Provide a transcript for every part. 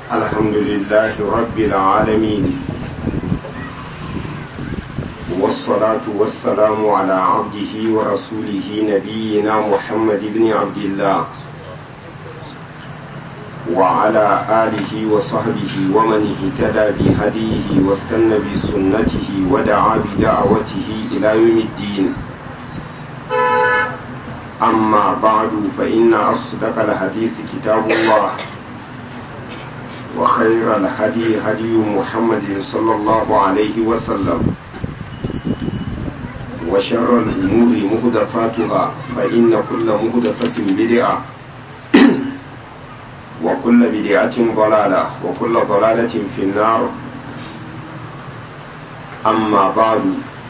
الحمد لله رب العالمين والصلاة والسلام على عبده ورسوله نبينا محمد بن عبد الله وعلى آله وصحبه ومن اهتدى بهديه واستنى بسنته ودعا بدعوته إلى يوم الدين أما بعد فإن أصدق الحديث كتاب الله وخير الهدي هدي محمد صلى الله عليه وسلم وشر الأمور مهدفاتها فإن كل مهدفة بدعة وكل بدعة ضلالة وكل ضلالة في النار أما بعد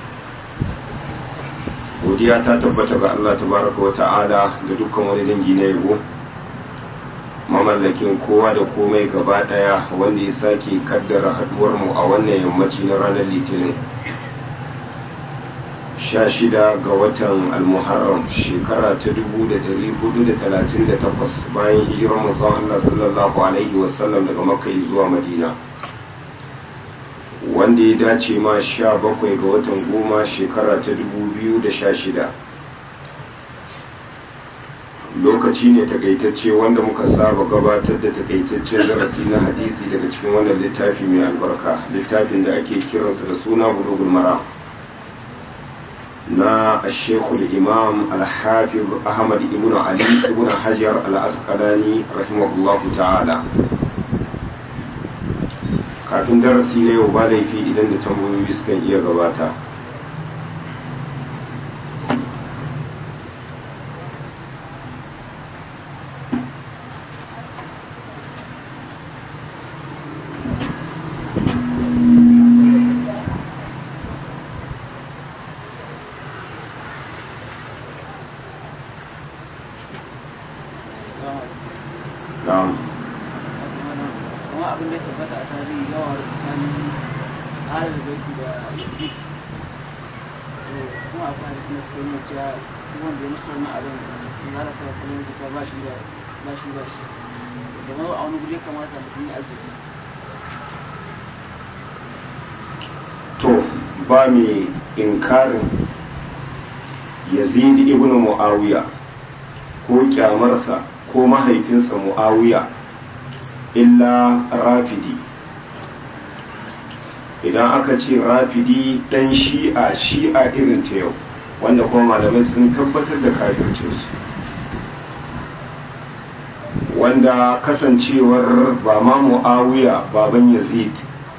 godiya ta tabbata ga Allah tabaraka wa ta'ala da dukkan wani dangi na yabo mamallakin kowa da komai gaba daya wanda ya sake kaddara haduwar mu a wannan yammaci na ranar litinin sha shida ga watan almuharram shekara ta dubu da dari hudu da talatin da takwas bayan hijirar manzon Allah sallallahu alaihi wasallam daga makka zuwa madina wanda ya dace ma sha bakwai ga watan goma shekara ta dubu biyu da sha shida lokaci ne takaitacce wanda muka saba gabatar da takaitaccen darasi na hadisi daga cikin wannan littafi mai albarka littafin da ake kiransa da suna bulugul mara na ashekul imam alhafiz ahmad ibn ali ibn hajar al-asqalani rahimahullahu ta'ala kafin darasi na yau ba laifi idan da tambayoyi sukan iya gabata na'am kuma abin da ya tabbata a tarihi yawa tsakanin halar baiti da yazid kuma akwai hadisi na suka nuna cewa duk wanda ya musu wannan abin in har sa sanin da cewa ba shi da ba shi ba shi da ma a wani guri ya kamata mutum ya arziki to ba mai inkarin yazid ibn muawiya ko kyamarsa ko mahaifinsa muawiya illa rafidi idan aka ce rafidi dan shi'a shi'a irin ta yau wanda kuma malamai sun tabbatar da kafircinsu wanda kasancewar ba ma mu'awiya baban yazid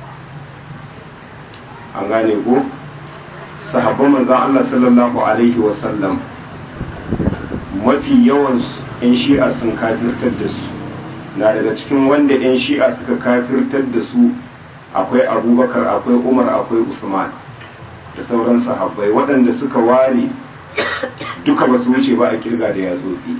an gane ko sahabban manzan Allah sallallahu alaihi wasallam mafi yawan 'yan shi'a sun kafirtar da su na daga cikin wanda 'yan shi'a suka kafirtar da su akwai abubakar akwai umar akwai usman da sauran sahabbai waɗanda suka ware duka ba su wuce ba a kirga da yatsotsi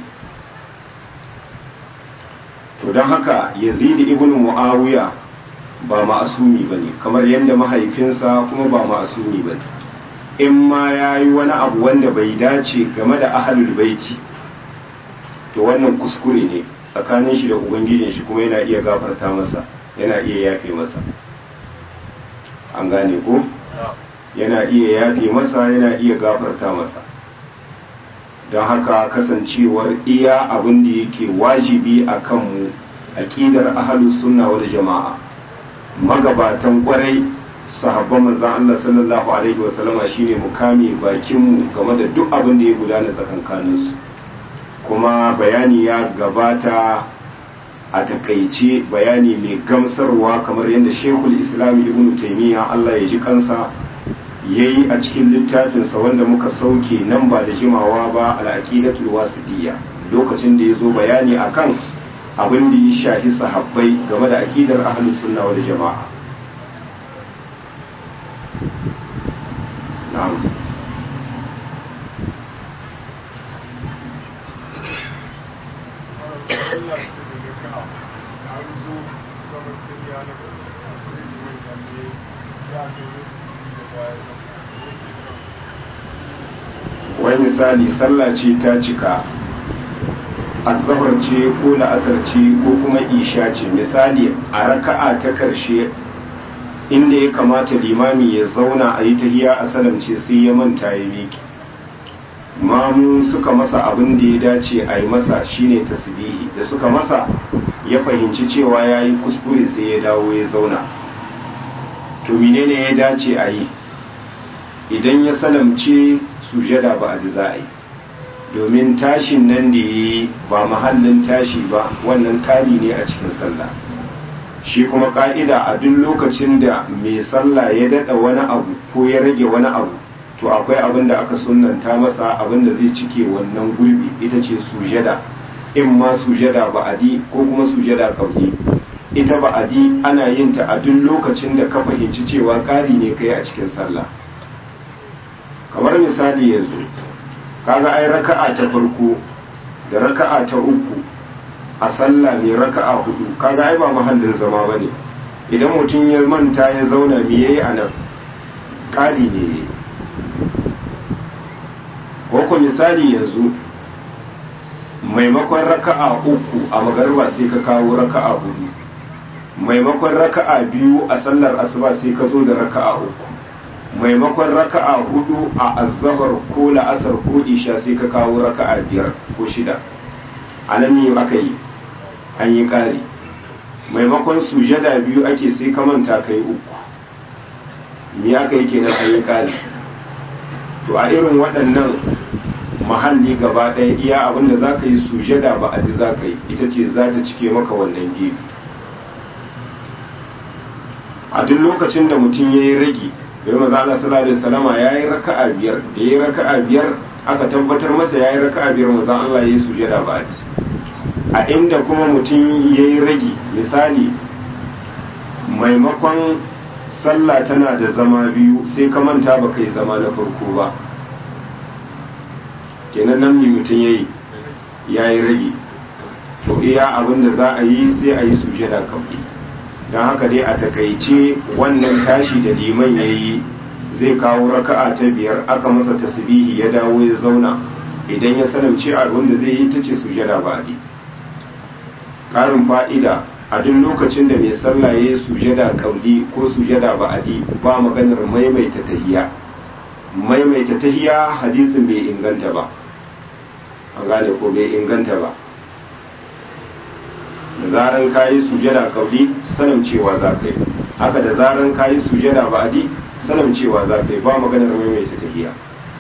to don haka yazidi ibn muawiya ba ma'asumi ba ne kamar yadda mahaifinsa kuma ba ma'asumi ba ne in ma ya yi wani abu wanda bai dace game da ahalul baiti to wannan kuskure ne tsakanin shi da ubangijin shi kuma yana iya gafarta masa yana iya yafe masa an gane ko yana iya yafe masa yana iya gafarta masa don haka kasancewar iya abin da yake wajibi a kanmu aƙidar ahalus sunna wal jama'a magabatan kwarai sahabban manzon Allah sallallahu alaihi wa sallama shine mu kame bakin mu game da duk abin da ya gudana tsakankaninsu kuma bayani ya gabata a takaice bayani mai gamsarwa kamar yadda shekul islam ibn taimiyya allah ya ji kansa ya yi a cikin littafinsa wanda muka sauke nan ba da jimawa ba al'aqidatul wasidiyya lokacin da ya zo bayani akan abin da ya shahi sahabbai game da aqidar ahlus sunna wal jama'a na'am wai misali sallah ce ta cika azahar ce ko la'asar ce ko kuma isha ce misali a raka'a ta karshe inda ya kamata limami ya zauna a yi tahiya a salamce sai ya manta ya miki mamu suka masa abin da ya dace a yi masa shine tasbihi da suka masa ya fahimci cewa ya yi kuskure sai ya dawo ya zauna to menene ya dace a yi idan ya salamce sujada ba a ji za a yi domin tashin nan da ya yi ba mahallin tashi ba wannan kari ne a cikin sallah shi kuma ka'ida a duk lokacin da mai sallah ya daɗa wani abu ko ya rage wani abu to akwai abin da aka sunanta masa abin da zai cike wannan gurbi ita ce sujada in ma sujada ba'adi ko kuma sujada kauli ita ba'adi ana yin ta a duk lokacin da ka fahimci cewa ƙari ne kai a cikin sallah kamar misali yanzu kaga ai raka'a ta farko da raka'a ta uku a sallah ne raka'a hudu kaga ai ba mahallin zama bane idan mutum ya manta ya zauna me yayi anan ƙari ne ko ko misali yanzu maimakon raka'a uku a magarba sai ka kawo raka'a hudu maimakon raka'a biyu a sallar asuba sai ka zo da raka'a uku maimakon raka'a hudu a azzahar ko la'asar ko isha sai ka kawo raka'a biyar ko shida a nan ne aka yi an yi ƙari maimakon sujada biyu ake sai ka manta ka yi uku me aka yi kenan an yi ƙari to a irin waɗannan mahalli gaba ɗaya iya abin da za ka yi sujada ba a ji za ka yi ita ce za ta cike maka wannan gefe a duk lokacin da mutum ya yi ragi bai maza Allah sallallahu alaihi wasallama ya yi raka'a biyar da ya yi raka'a biyar aka tabbatar masa ya yi raka'a biyar maza Allah ya yi sujada ba a a inda kuma mutum ya yi ragi misali maimakon sallah tana da zama biyu sai ka manta ba kai zama na farko ba kenan nan ne mutum ya yi ya yi rage to iya abin da za a yi sai a yi sujada kawai don haka dai a takaice wannan tashi da liman ya yi zai kawo raka'a ta biyar aka masa tasbihi ya dawo ya zauna idan ya sanamce a wanda zai yi ta ce sujada ba a ƙarin fa'ida a duk lokacin da mai sallah ya yi sujada kauli ko sujada ba'adi ba maganar maimaita tahiya maimaita tahiya hadisin bai inganta ba an gane ko bai inganta ba da zaran kayi sujada kauli sanin cewa za ka yi haka da zaran kayi sujada ba'adi sanin cewa za ka yi ba maganar maimaita tahiya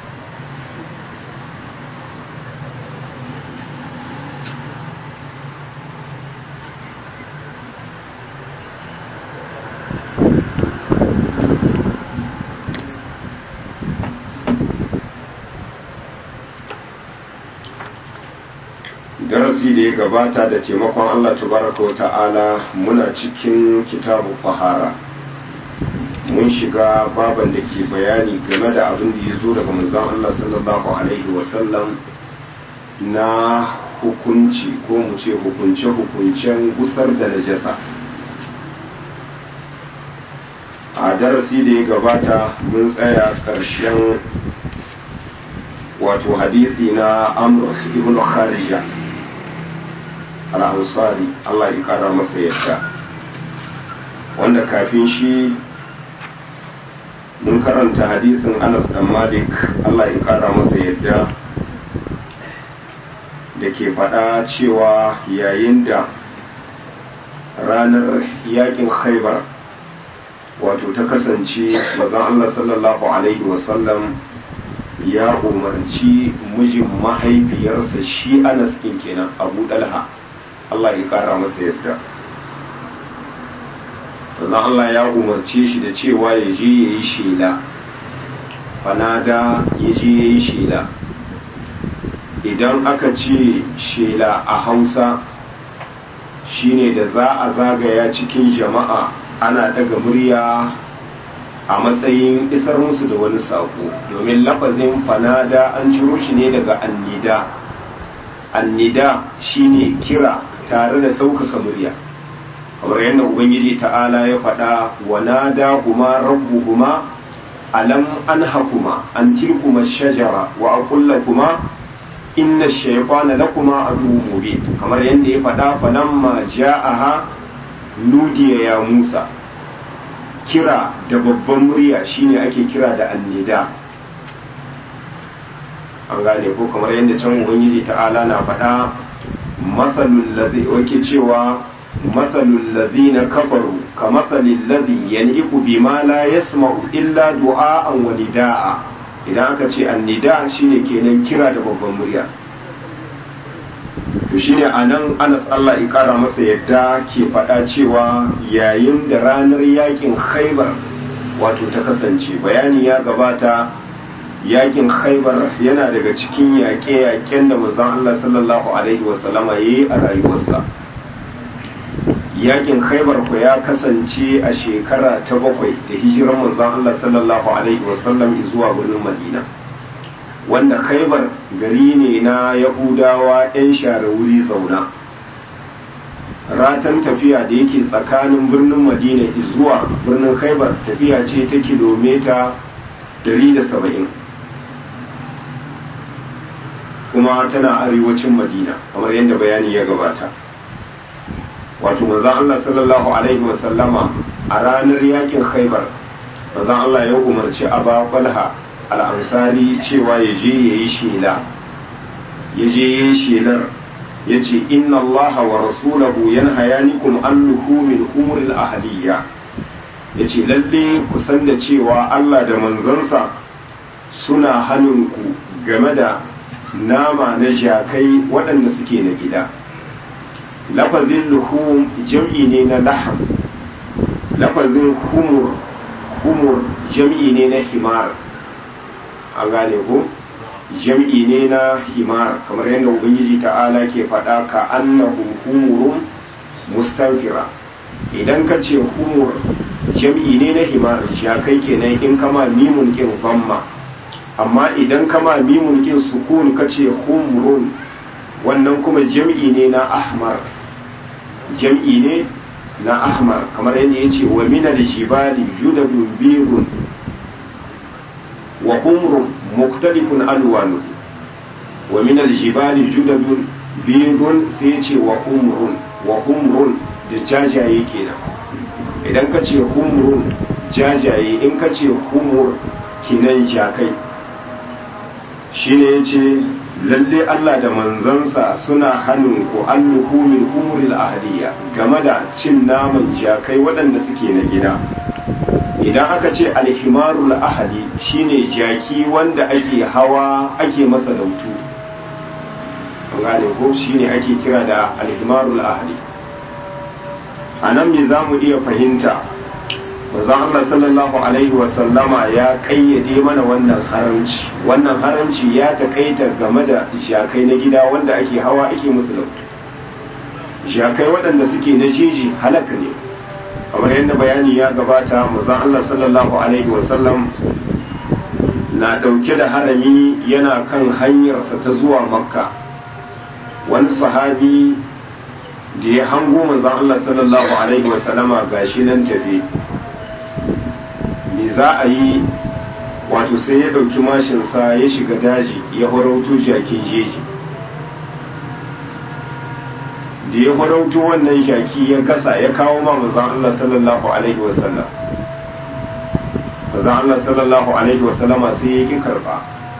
darasi da ya gabata da taimakon Allah tabaraka wa ta'ala muna cikin kitabu fahara mun shiga baban da ke bayani game da abin da ya zo daga manzon Allah sallallahu alaihi wasallam na hukunci ko mu ce hukunce-hukuncen gusar da najasa a darasi da ya gabata mun tsaya ƙarshen wato hadisi na amr ibn kharija al'ansari Allah ya kara masa yadda wanda kafin shi mun karanta hadisin Anas dan Malik Allah ya kara masa yadda da ke faɗa cewa yayin da ranar yakin khaibar wato ta kasance mazan Allah sallallahu Alaihi wasallam ya umarci mijin mahaifiyarsa shi Anas kenan Abu Dalha Allah ya kara masa yadda sannan Allah ya umarce shi da cewa ya je ya yi shela fanada ya je ya yi shela idan aka ce shela a hausa shine da za a zagaya cikin jama'a ana daga murya a matsayin isar musu da wani sako domin lafazin fanada an ciro shi ne daga annida annida shine kira tare da ɗaukaka murya kamar yadda ubangiji ta'ala ya faɗa wa nada kuma rabbuhuma alam anhakuma an tilkuma shajara wa aqulla kuma inna shaytana lakuma aduwwun mubin kamar yadda ya faɗa falamma ja'aha nudiya ya Musa kira da babban murya shine ake kira da annida an gane ko kamar yadda can ubangiji ta'ala na faɗa matsalul ladhi wake cewa matsalul ladhina kafaru ka matsalil ladhi yan'iku bima la yasma'u illa du'a'an wa nida'a idan aka ce annida shine kenan kira da babban murya to shine anan Anas Allah ya kara masa yadda ke faɗa cewa yayin da ranar yakin Khaibar wato ta kasance bayani ya gabata yakin Khaibar yana daga cikin yaƙe-yaƙen da manzon Allah sallallahu alaihi wasallama yayi a rayuwarsa yakin Khaibar ko ya kasance a shekara ta bakwai da hijiran manzon Allah sallallahu alaihi wasallam zuwa birnin Madina wanda khaibar gari ne na yahudawa 'yan share wuri zauna ratan tafiya da yake tsakanin birnin madina zuwa birnin khaibar tafiya ce ta kilomita 170 kuma tana arewacin madina kamar yadda bayani ya gabata wato manzan Allah sallallahu alaihi wasallama a ranar yakin khaibar manzan Allah ya umarci aba falha al'ansari cewa ya je ya yi shela ya je ya yi shelar ya ce inna Allah wa rasulahu yan hayanikum an luhumin umuril ahaliya ya ce lalle ku san da cewa Allah da manzansa suna hannunku game da nama na jakai waɗanda suke na gida lafazin luhum jam'i ne na laham lafazin humur humur jam'i ne na himar an gane ko jam'i ne na himar kamar yadda ubangiji ta'ala ke faɗa ka annahu humurun mustanfira idan ka ce humur jam'i ne na himar jakai kenan in kama mimun kin bamma amma idan kama mimun kin sukun ka ce humrun wannan kuma jam'i ne na ahmar jam'i ne na ahmar kamar yadda ya ce wa minar jibali judabun birun wa humrun muktalifun alwanu wa minar jibali judabun birun sai ya ce wa humrun wa humrun da jajaye kenan idan ka ce humrun jajaye in ka ce humur kenan jakai shine ya ce lalle Allah da manzansa suna hannun ku an luhumin umuril ahliya game da cin naman jakai waɗanda suke na gida idan aka ce alhimarul ahali shine jaki wanda ake hawa ake masa lautu an gane ko shine ake kira da alhimarul ahali a nan me za mu iya fahimta manzon Allah sallallahu alaihi wasallama ya kayyade mana wannan haramci wannan haramci ya takaita game da jakai na gida wanda ake hawa ake musu lautu jakai waɗanda suke na jeji halaka ne kamar yadda bayani ya gabata manzon Allah sallallahu alaihi wasallam na ɗauke da harami yana kan hanyarsa ta zuwa makka wani sahabi da ya hango manzon Allah sallallahu alaihi wasallama gashi nan tafi me za a yi wato sai ya ɗauki mashinsa ya shiga daji ya farauto jakin jeji da ya farauto wannan jaki ya gasa ya kawo ma manzon Allah sallallahu alaihi wasallam manzon Allah sallallahu alaihi wasallama sai ya ki karba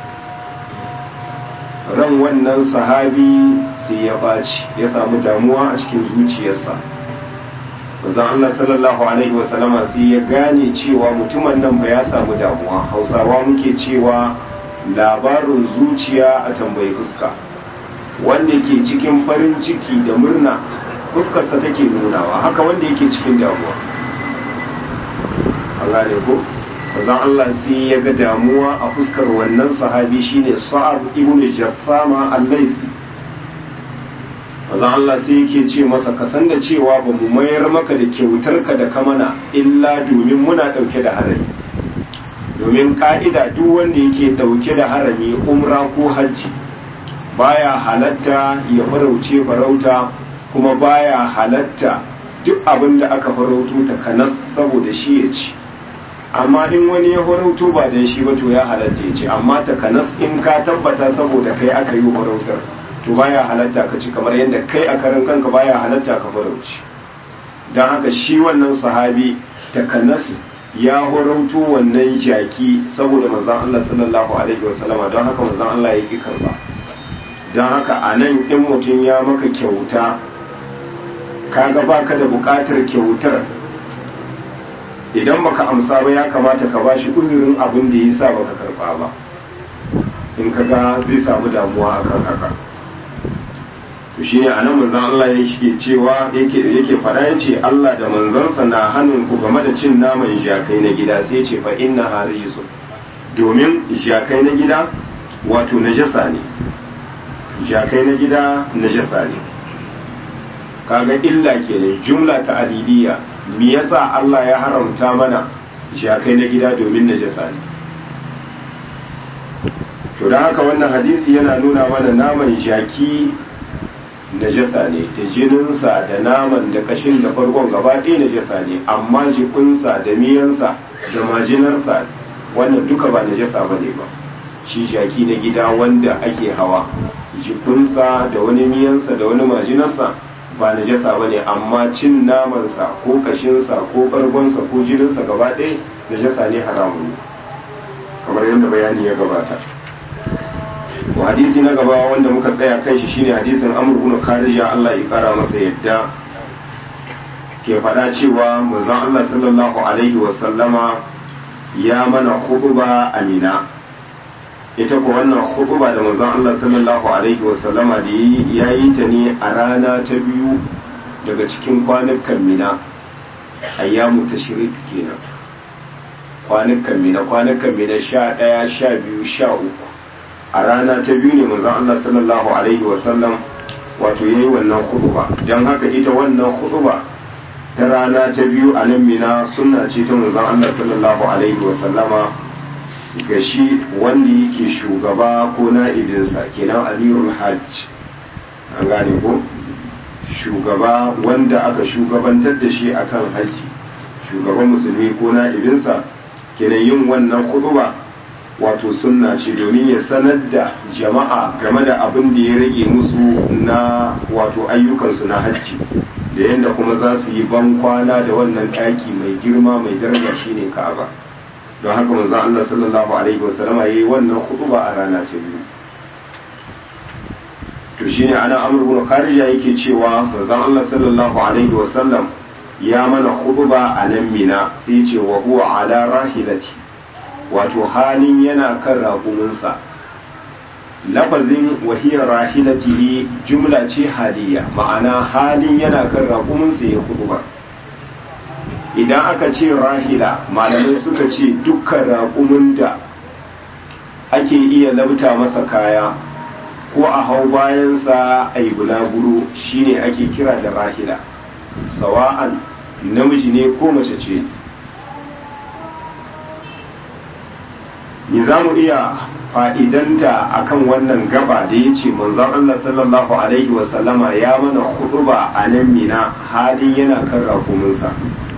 ran wannan sahabi sai ya baci ya samu damuwa a cikin zuciyarsa manzon Allah sallallahu alaihi wasallama sai ya gane cewa mutumin nan ba ya samu damuwa hausawa muke cewa labarin zuciya a tambayi fuska wanda ke cikin farin ciki da murna fuskarsa take nunawa haka wanda yake cikin damuwa Allah ne ko manzon Allah sai ya ga damuwa a fuskar wannan sahabi shine Sa'ab ibn Jaffama al-Laythi manzon Allah sai yake ce masa ka san da cewa ba mu mayar maka da kyautar ka da kamana illa domin muna dauke da harami domin ka'ida duk wanda yake dauke da harami umra ko hajji baya halatta ya farauce farauta kuma baya halatta duk abin da aka farauto ta kanas saboda shi ya ci amma in wani ya farauto ba dan shi ba to ya halatta ya ce amma takanas in ka tabbata saboda kai aka yi farautar to baya halatta ka ci kamar yadda kai a karan kanka baya halatta ka farauci don haka shi wannan sahabi takanas ya horauto wannan jaki saboda manzon Allah sallallahu alaihi wasallama don haka manzon Allah ya ki karba don haka a nan in mutum ya maka kyauta kaga baka da bukatar kyautar idan baka amsa ba ya kamata ka bashi uzurin abin da yasa baka karba ba in kaga zai samu damuwa akan haka to shine anan manzon Allah ya shige cewa yake yake fada yace Allah da manzansa na hannun ku game da cin naman jakai na gida sai yace fa inna harisu domin jakai na gida wato najasa ne jakai na gida najasa ne kaga illa kenan jumla ta alidiyya me yasa Allah ya haramta mana jakai na gida domin najasa ne to da haka wannan hadisi yana nuna mana naman jaki najasa ne da jininsa da naman da kashin da farkon gaba ɗaya najasa ne amma jikinsa da miyansa da majinarsa wannan duka ba najasa ba ne ba shi jaki na gida wanda ake hawa jikinsa da wani miyansa da wani majinarsa ba najasa ba ne amma cin namansa ko kashinsa ko bargonsa ko jininsa gaba ɗaya najasa ne haramun ne kamar yadda bayani ya gabata wa hadisi na gaba wanda muka tsaya kan shi shine hadisin amr ibn kharija Allah ya kara masa yadda ke faɗa cewa manzon Allah sallallahu alaihi wa sallama ya mana khutba amina ita ko wannan khutba da manzon Allah sallallahu alaihi wa sallama da ya yi ta ne a rana ta biyu daga cikin kwanukan mina ayyamu tashrik kenan kwanukan mina kwanukan mina sha ɗaya sha biyu sha uku a rana ta biyu ne manzon Allah sallallahu alaihi wasallam wato yayi wannan khutba dan haka ita wannan khutba ta rana ta biyu a nan mina sunna ce ta manzon Allah sallallahu alaihi wasallama ga shi wanda yake shugaba ko na'ibinsa kenan amirul hajj an gane ko shugaba wanda aka shugabantar da shi akan haji shugaban musulmi ko na'ibinsa kenan yin wannan khutba wato sunna ce domin ya sanar da jama'a game da abin da ya rage musu na wato ayyukansu na hajji da yadda kuma za su yi ban kwana da wannan ɗaki mai girma mai daraja shine ka'aba don haka manzo Allah sallallahu alaihi wasallam yayi wannan khutba a rana ta biyu to shine ana amr ibn kharija yake cewa manzo Allah sallallahu alaihi wasallam ya mana khutba a nan mina sai ce wa huwa ala rahilati wato halin yana kan raƙuminsa lafazin wahiyar rahilatihi jumla ce haliya ma'ana halin yana kan raƙuminsa ya kudu ba idan aka ce rahila malamai suka ce dukkan raƙumin da ake iya labta masa kaya ko a hau bayansa a yi bulaguro shine ake kira da rahila sawa'an namiji ne ko mace ce ni za mu iya fa'idanta akan wannan gaba da ya ce manzon Allah sallallahu Alaihi wasallama ya mana huɗuba a nan mina halin yana kan rakuminsa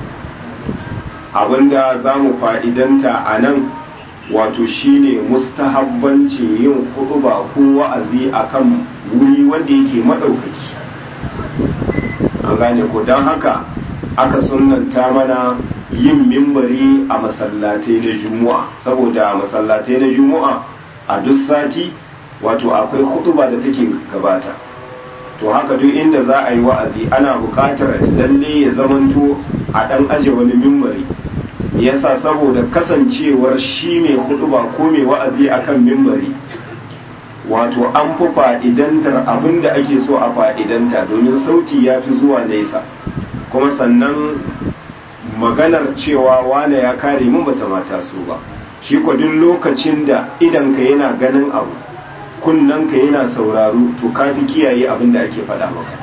abinda za mu fa'idanta a nan wato shine mustahabbancin yin huɗuba ko wa'azi akan wuri wanda yake maɗaukaki an gane ko don haka aka sunanta mana yin mimbari a masallatai na juma'a saboda masallatai na juma'a a duk sati wato akwai hutuba da take gabata to haka duk inda za a yi wa'azi ana buƙatar lalle ya zamanto a ɗan aje wani mimbari yasa saboda kasancewar shi mai hutuba ko mai wa'azi akan mimbari wato an fi fa'idantar abin da ake so a fa'idanta domin sauti ya fi zuwa nesa kuma sannan maganar cewa wane ya kare mun bata mata su ba shi ko duk lokacin da idan ka yana ganin abu kunnan ka yana sauraro to ka fi kiyaye abin da ake faɗa maka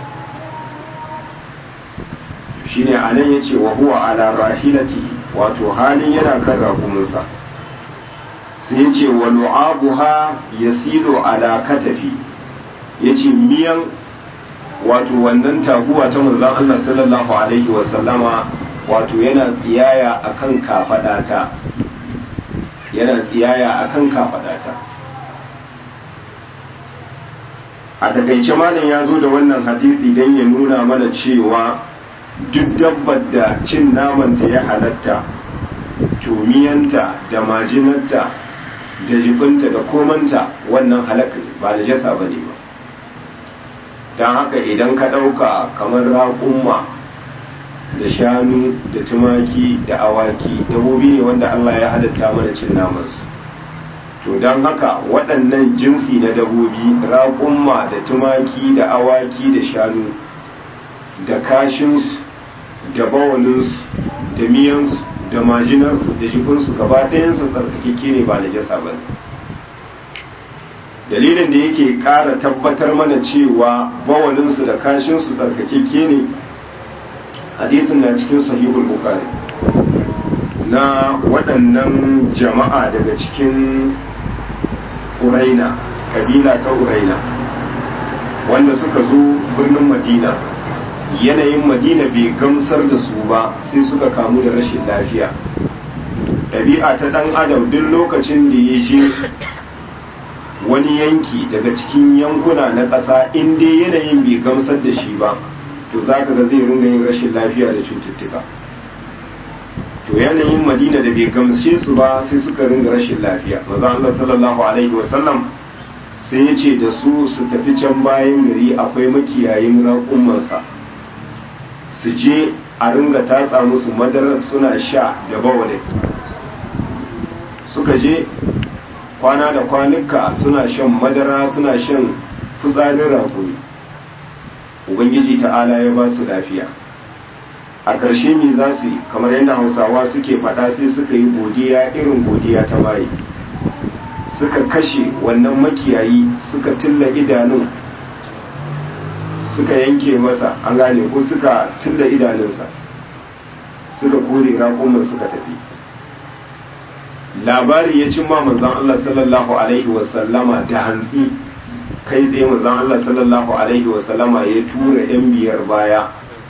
shine anan yace wa huwa ala rahilati wato halin yana kan rakumunsa sai yace wa lu'abuha yasilu ala katafi yace miyan wato wannan taguwa ta manzon Allah sallallahu alaihi wa sallama wato yana tsiyaya akan kafadata yana tsiyaya akan kafadata a takaice malam ya zo da wannan hadisi don ya nuna mana cewa duk dabbar da cin namanta ya halatta tumiyanta da majinanta da jibinta da komanta wannan halaka ba da jasa ba ne ba don haka idan ka ɗauka kamar raƙumma da shanu da tumaki da awaki dabobi ne wanda Allah ya halatta mana cin namansu to don haka waɗannan jinsi na dabobi raƙumma da tumaki da awaki da shanu da kashinsu da bawalinsu da miyansu da majinarsu da jikinsu gaba ɗayansu tsarkakeke ne ba na jasa ba dalilin da yake ƙara tabbatar mana cewa bawalinsu da kashinsu tsarkakeke ne hadisin na cikin sahihul bukhari na waɗannan jama'a daga cikin uraina kabila ta uraina wanda suka zo birnin madina yanayin madina bai gamsar da su ba sai suka kamu da rashin lafiya ɗabi'a ta ɗan adam duk lokacin da ya je wani yanki daga cikin yankuna na ƙasa in dai yanayin bai gamsar da shi ba to za ka ga zai ringa yin rashin lafiya da cututtuka to yanayin madina da bai gamshe su ba sai suka ringa rashin lafiya maza Allah sallallahu alaihi wasallam sai ya ce da su su tafi can bayan gari akwai makiyayin raƙumansa su je a ringa tatsa musu madarar suna sha da bawale suka je kwana da kwanuka suna shan madara suna shan fitsarin raƙumi ubangiji ta'ala ya ba su lafiya a ƙarshe me za su yi kamar yadda hausawa suke faɗa sai suka yi godiya irin godiya ta maye suka kashe wannan makiyayi suka tilla idanun suka yanke masa an gane ko suka tilla idanunsa suka kore raƙumin suka tafi labari ya cimma manzon Allah sallallahu alaihi wasallama da hantsi kai tsaye manzon Allah sallallahu alaihi wasallama ya tura yan biyar baya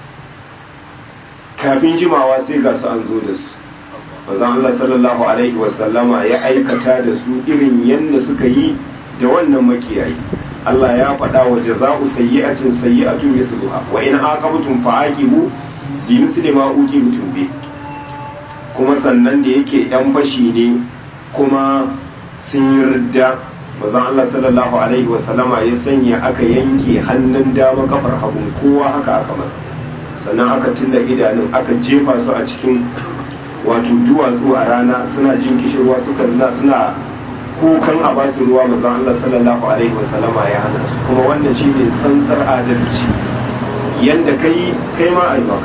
kafin jimawa sai ga su an zo da su manzon Allah sallallahu alaihi wasallama ya aikata da su irin yadda suka yi da wannan makiyayi Allah ya faɗa wa jaza'u sayyi'atin sayyi'atun mithluha wa in aqabtum fa'aqibu bi mithli ma uqibtum bi kuma sannan da yake yan fashi ne kuma sun yi ridda manzon Allah sallallahu alaihi wa sallama ya sanya aka yanke hannun dama kafar hagu kowa haka aka masa sannan aka tilla idanun aka jefa su a cikin wato duwatsu a rana suna jin kishirwa suka nuna suna kukan a ba su ruwa manzon Allah sallallahu alaihi wa sallama ya hana su kuma wannan shine tsantsar adalci yanda kai kai ma ai maka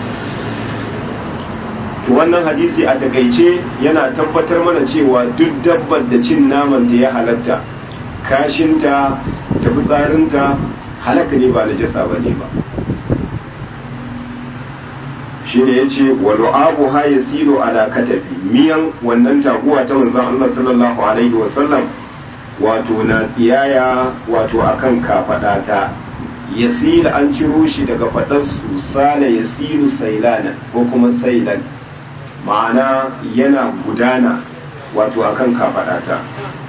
to wannan hadisi a takaice yana tabbatar mana cewa duk dabbar da cin naman da ya halatta kashinta da fitsarinta halaka ne ba najasa ba ne ba shi ne ya ce walu abu ha ya silo ala katafi miyan wannan taguwa ta manzon Allah sallallahu alaihi wasallam wato na tsiyaya wato akan kafaɗata yasila an ciro shi daga faɗar su sala yasilu sailana ko kuma sailan ma'ana yana gudana wato akan kafaɗata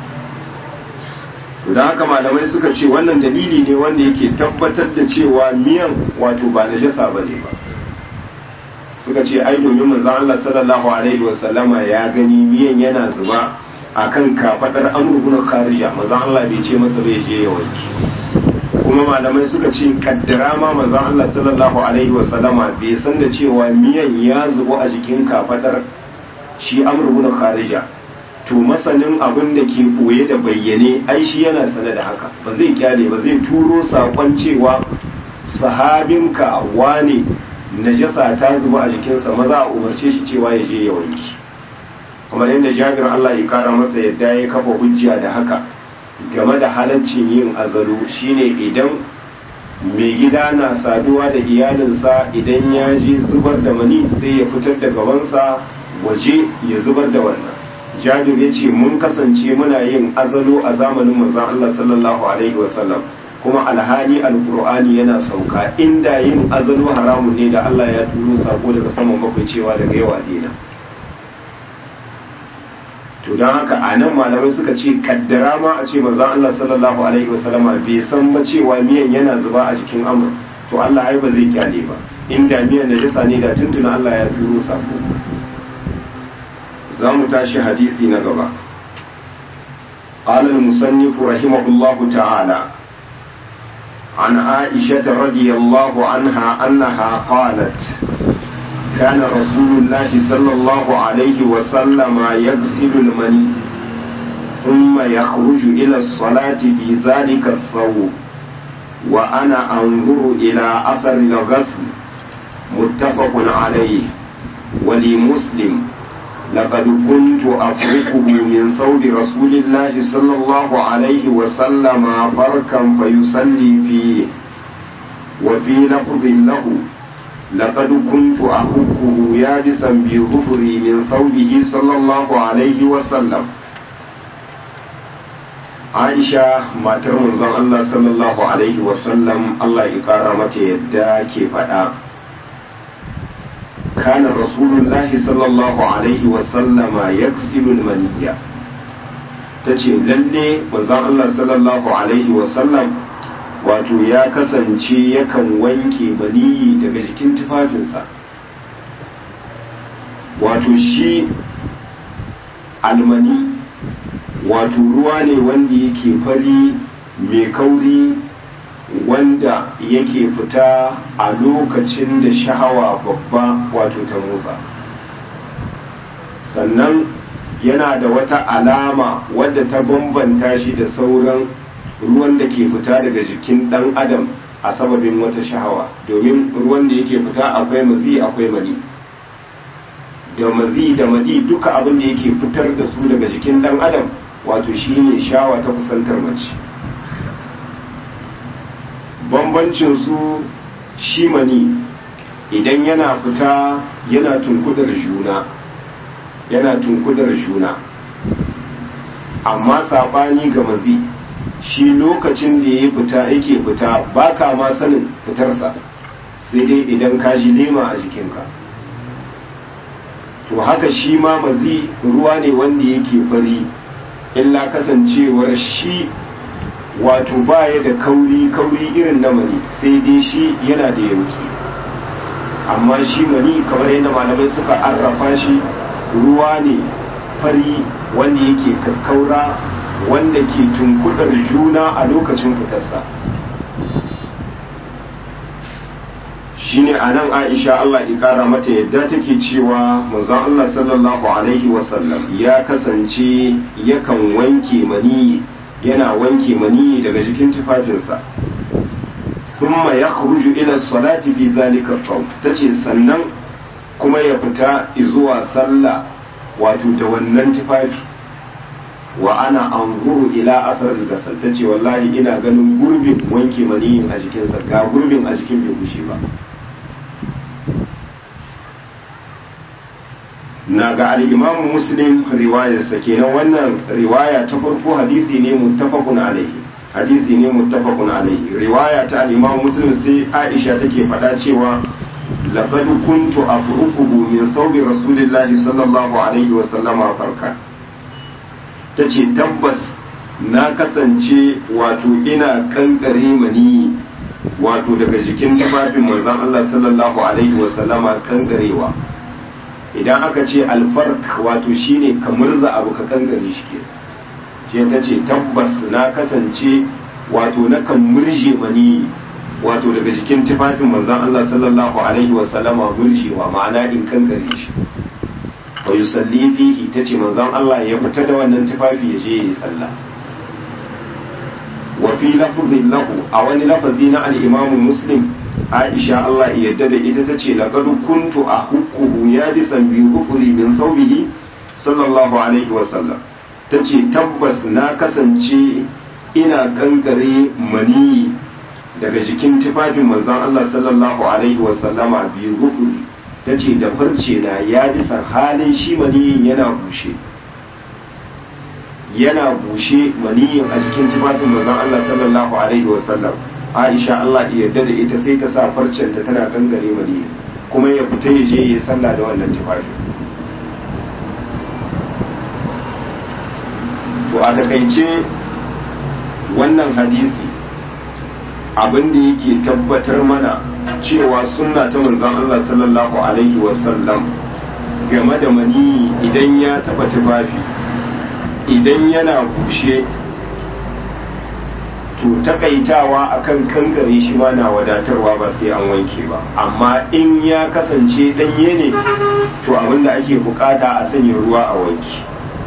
to da haka malamai suka ce wannan dalili ne wanda yake tabbatar da cewa miyan wato ba najasa ba ne ba suka ce ai domin manzon Allah sallallahu alaihi wa sallama ya gani miyan yana zuba akan kafadar Amr ibn Kharija manzon Allah bai ce masa bai je ya wanki kuma malamai suka ce kaddara ma manzon Allah sallallahu alaihi wa sallama bai san da cewa miyan ya zubo a jikin kafadar shi Amr ibn Kharija to masanin abin da ke koye da bayyane ai shi yana sane da haka ba zai kyale ba zai turo sakon cewa sahabinka wane najasa ta zuba a jikinsa maza a umarce shi cewa ya je ya wanki kamar yadda jabir Allah ya kara masa yadda ya kafa hujja da haka game da halaccin yin azalu shine idan mai gida na saduwa da iyalinsa idan ya je zubar da mani sai ya fitar da gabansa waje ya zubar da wannan jabir ya ce mun kasance muna yin azalo a zamanin manzon Allah sallallahu alaihi wasallam kuma alhali alkur'ani yana sauka inda yin azalu haramun ne da Allah ya turo sako daga saman bakwai cewa daga yau a dina to don haka a nan malamai suka ce kaddara ma a ce manzon Allah sallallahu alaihi wasallama bai san ba cewa miyan yana zuba a jikin amur to Allah ai ba zai kyale ba inda miyan najasa ne da tuntuna Allah ya turo sako za mu tashi hadisi na gaba قال المصنف رحمه الله تعالى عن عائشة رضي الله عنها أنها قالت كان رسول الله صلى الله عليه وسلم يغسل المني ثم يخرج إلى الصلاة في ذلك الثوب وأنا أنظر إلى أثر الغسل متفق عليه ولمسلم لقد كنت أفركه من ثوب رسول الله صلى الله عليه وسلم فركا فيصلي فيه وفي لفظ له لقد كنت أحكه يابسا بظهري من ثوبه صلى الله عليه وسلم Aisha matar manzon Allah sallallahu alaihi wasallam Allah ya kara mata yadda ke faɗa كان رسول الله صلى الله عليه وسلم يغسل المنية tace lalle manzon Allah sallallahu alaihi wasallam wato ya kasance yakan wanke maniyi daga jikin tufafinsa wato shi almani wato ruwa ne wanda yake fari mai kauri wanda yake fita a lokacin da shahawa babba wato ta motsa sannan yana da wata alama wadda ta bambanta shi da sauran ruwan da ke fita daga jikin ɗan adam a sababin wata shahawa domin ruwan da yake fita akwai mazi akwai mani da mazi da madi duka abin da yake fitar da su daga jikin ɗan adam wato shine shawa ta kusantar mace bambancin su shi mani idan yana fita yana tunkudar juna yana tunkudar juna amma sabani ga mazi shi lokacin da ya fita yake fita ba ka ma sanin fitarsa sai dai idan ka ji lema a jikinka to haka shi ma mazi ruwa ne wanda yake fari illa kasancewar shi wato baya da kauri kauri irin na mani sai dai shi yana da yauki amma shi mani kamar yadda malamai suka arrafa shi ruwa ne fari wanda yake kakkaura wanda ke tunkudar juna a lokacin fitarsa shine a nan aisha Allah ya kara mata yadda take cewa manzon Allah sallallahu alaihi wasallam ya kasance yakan wanke mani yana wanke mani daga jikin tufafinsa thumma yakhruju ila salati fi dhalika thawb tace sannan kuma ya fita zuwa sallah wato da wannan tufafi wa ana anzuru ila athar al-ghasal tace wallahi ina ganin gurbin wanke maniyin a jikinsa ga gurbin a jikin bai bushe ba na ga al'imamu muslim riwayarsa kenan wannan riwaya ta farko hadisi ne muttafaqun alaihi hadisi ne muttafaqun alaihi riwaya ta al'imamu muslim sai aisha take faɗa cewa laqad kuntu afruquhu min thawbi rasulillahi sallallahu alaihi wa sallama farka tace tabbas na kasance wato ina kankare mani wato daga jikin tufafin manzon Allah sallallahu alaihi wa sallama kankarewa idan aka ce alfark wato shine ka murza abu ka kankare shi ke shi ta ce tabbas na kasance wato na kan murje mani wato daga jikin tufafin manzon Allah sallallahu alaihi wa sallama murjewa ma'ana in kankare shi wa yusalli fihi tace manzon Allah ya fita da wannan tufafi ya je yi sallah wa fi lafzin lahu a wani lafazi na al-Imam Muslim Aisha Allah yadda da ita ta ce laqad kuntu ahukkuhu yadisan bi hukuri min thawbihi sallallahu alaihi wa sallam tace tabbas na kasance ina kankare mani daga jikin tufafin manzon Allah sallallahu alaihi wa sallama bi hukuri tace da farce na ya bisa halin shi maniyin yana bushe yana bushe maniyin a cikin tufafin manzon Allah sallallahu alaihi wasallam Aisha Allah ya yarda da ita sai ta sa farcenta tana gangare maniyin kuma ya fita ya je ya sallah da wannan tufafi to a takaice wannan hadisi abin da yake tabbatar mana cewa sunna ta manzon Allah sallallahu alaihi wasallam game da mani idan ya taba tufafi idan yana bushe to takaitawa akan kankare shi ma na wadatarwa ba sai an wanke ba amma in ya kasance danye ne to abinda ake bukata a sanya ruwa a wanki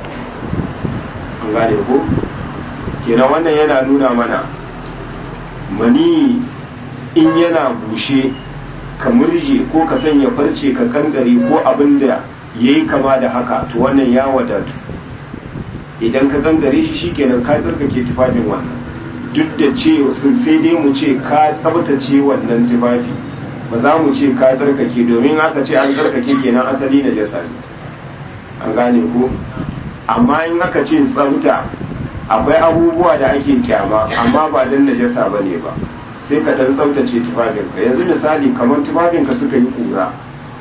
an gane ko kenan wannan yana nuna mana mani in yana bushe ka murje ko ka sanya farce ka kankare ko abin da ya yi kama da haka to wannan ya wadatu idan ka kankare shi shikenan ka tsarkake tufafin wannan duk da ce sai dai mu ce ka tsabtace wannan tufafi ba za mu ce ka tsarkake domin aka ce an tsarkake kenan asali na jasa ne an gane ko amma in aka ce tsabta akwai abubuwa da ake kyama amma ba dan najasa ba ne ba sai ka dan tsaftace tufafinka yanzu misali kamar tufafinka suka yi kura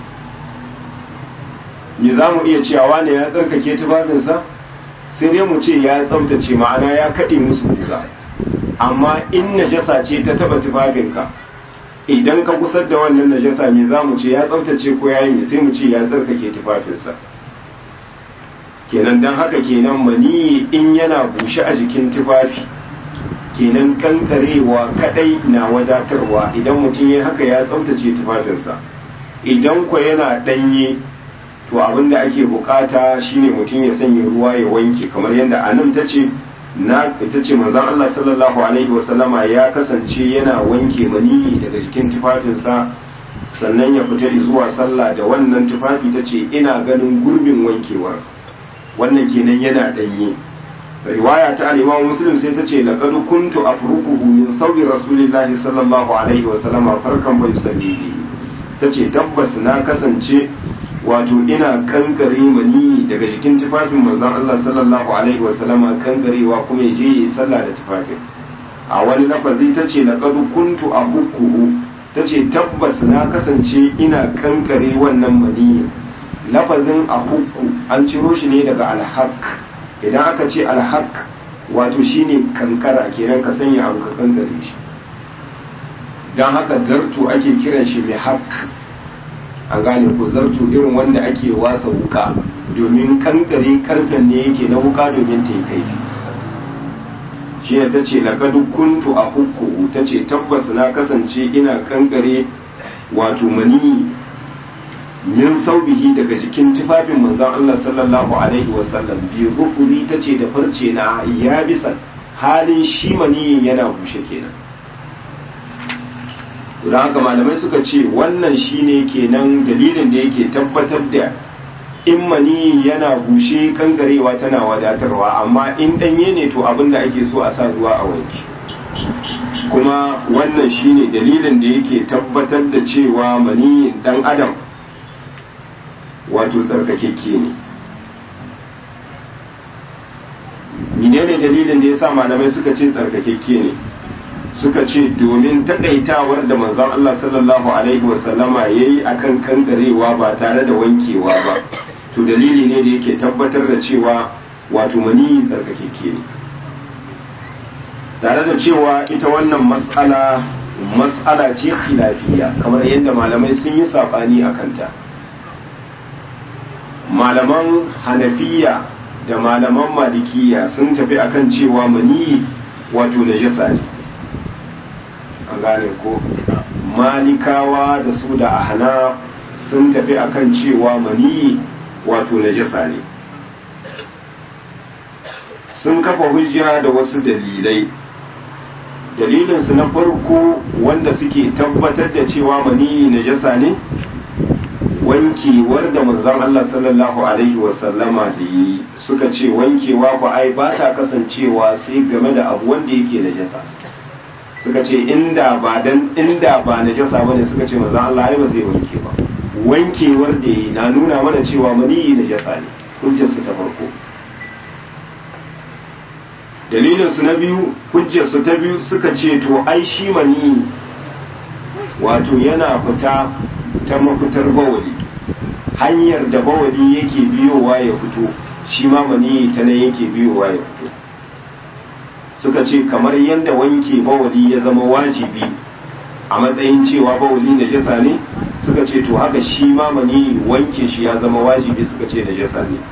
me za mu iya cewa ne ya tsarkake tufafinsa sai dai mu ce ya tsaftace ma'ana ya kaɗe musu kura amma in najasa ce ta taba tufafinka idan ka kusar da wannan najasa me za mu ce ya tsaftace ko ya yi sai mu ce ya tsarkake tufafinsa kenan don haka kenan mani in yana bushe a jikin tufafi kenan kankarewa kadai na wadatarwa idan mutum ya haka ya tsaftace tufafinsa idan ko yana danye to abin da ake bukata shine mutum ya sanya ruwa ya wanke kamar yadda anan ta ce na ita ce manzon Allah sallallahu alaihi wasallama ya kasance yana wanke mani daga jikin tufafinsa sannan ya fita zuwa sallah da wannan tufafi ta ce ina ganin gurbin wankewar wannan kenan yana danye riwaya ta al-Imam Muslim sai ta ce laqad kuntu afruquhu min thawbi rasulillahi sallallahu alaihi wasallama farkan bai salli tace tabbas na kasance wato ina kankare mani daga jikin tufafin manzon Allah sallallahu alaihi wasallama kankarewa kuma je yi sallah da tufafin a wani lafazi ta ce na kadu kuntu a bukuhu ta ce tabbas na kasance ina kankare wannan mani lafazin a hukku an ciro shi ne daga alhaq idan aka ce alhaq wato shine kankara kenan ka sanya abu ka kankare shi don haka gartu ake kiran shi mai haq an gane ko zartu irin wanda ake wasa wuka domin kankare karfen ne yake na wuka domin ta yi kaifi shi ne ta ce laƙadu kuntu a hukku ta ce tabbas na kasance ina kankare wato mani min saubihi daga jikin tufafin manzon Allah sallallahu alaihi wasallam bi rufuri ta ce da farce na ya bisa halin shi maniyin yana bushe kenan don haka malamai suka ce wannan shine kenan dalilin da yake tabbatar da in mani yana bushe kangarewa tana wadatarwa amma in danye ne to abin da ake so a sa ruwa a wanki kuma wannan shine dalilin da yake tabbatar da cewa mani dan adam wato tsarkakekke ne menene dalilin da yasa malamai suka ce tsarkakekke ne suka ce domin takaitawar da manzon Allah sallallahu alaihi wasallama ya yi a kan kankarewa ba tare da wankewa ba to dalili ne da yake tabbatar da cewa wato mani tsarkakeke ne tare da cewa ita wannan mas'ala mas'ala ce khilafiya kamar yadda malamai sun yi saɓani a kanta malaman hanafiya da malaman malikiya sun tafi akan cewa mani wato najasa ne an gane ko malikawa da su da ahana sun tafi akan cewa mani wato najasa ne sun kafa hujja da wasu dalilai dalilinsu na farko wanda suke tabbatar da cewa mani najasa ne wankewar da manzon Allah sallallahu alaihi wasallama da yi suka ce wankewa ku ai ba ta kasancewa sai game da abu wanda yake najasa suka ce inda ba dan inda ba najasa bane suka ce manzon Allah ai ba zai wanke ba wankewar da yi na nuna mana cewa mani najasa ne hujjar su ta farko dalilinsu na biyu hujjarsu ta biyu suka ce to ai shi mani wato yana fita ta mafitar bawali hanyar da bawali yake biyowa ya fito shi ma mani ta nan yake biyowa ya fito suka ce kamar yadda wanke bawali ya zama wajibi a matsayin cewa bawali na jasa ne suka ce to haka shi ma mani wanke shi ya zama wajibi suka ce na jasa ne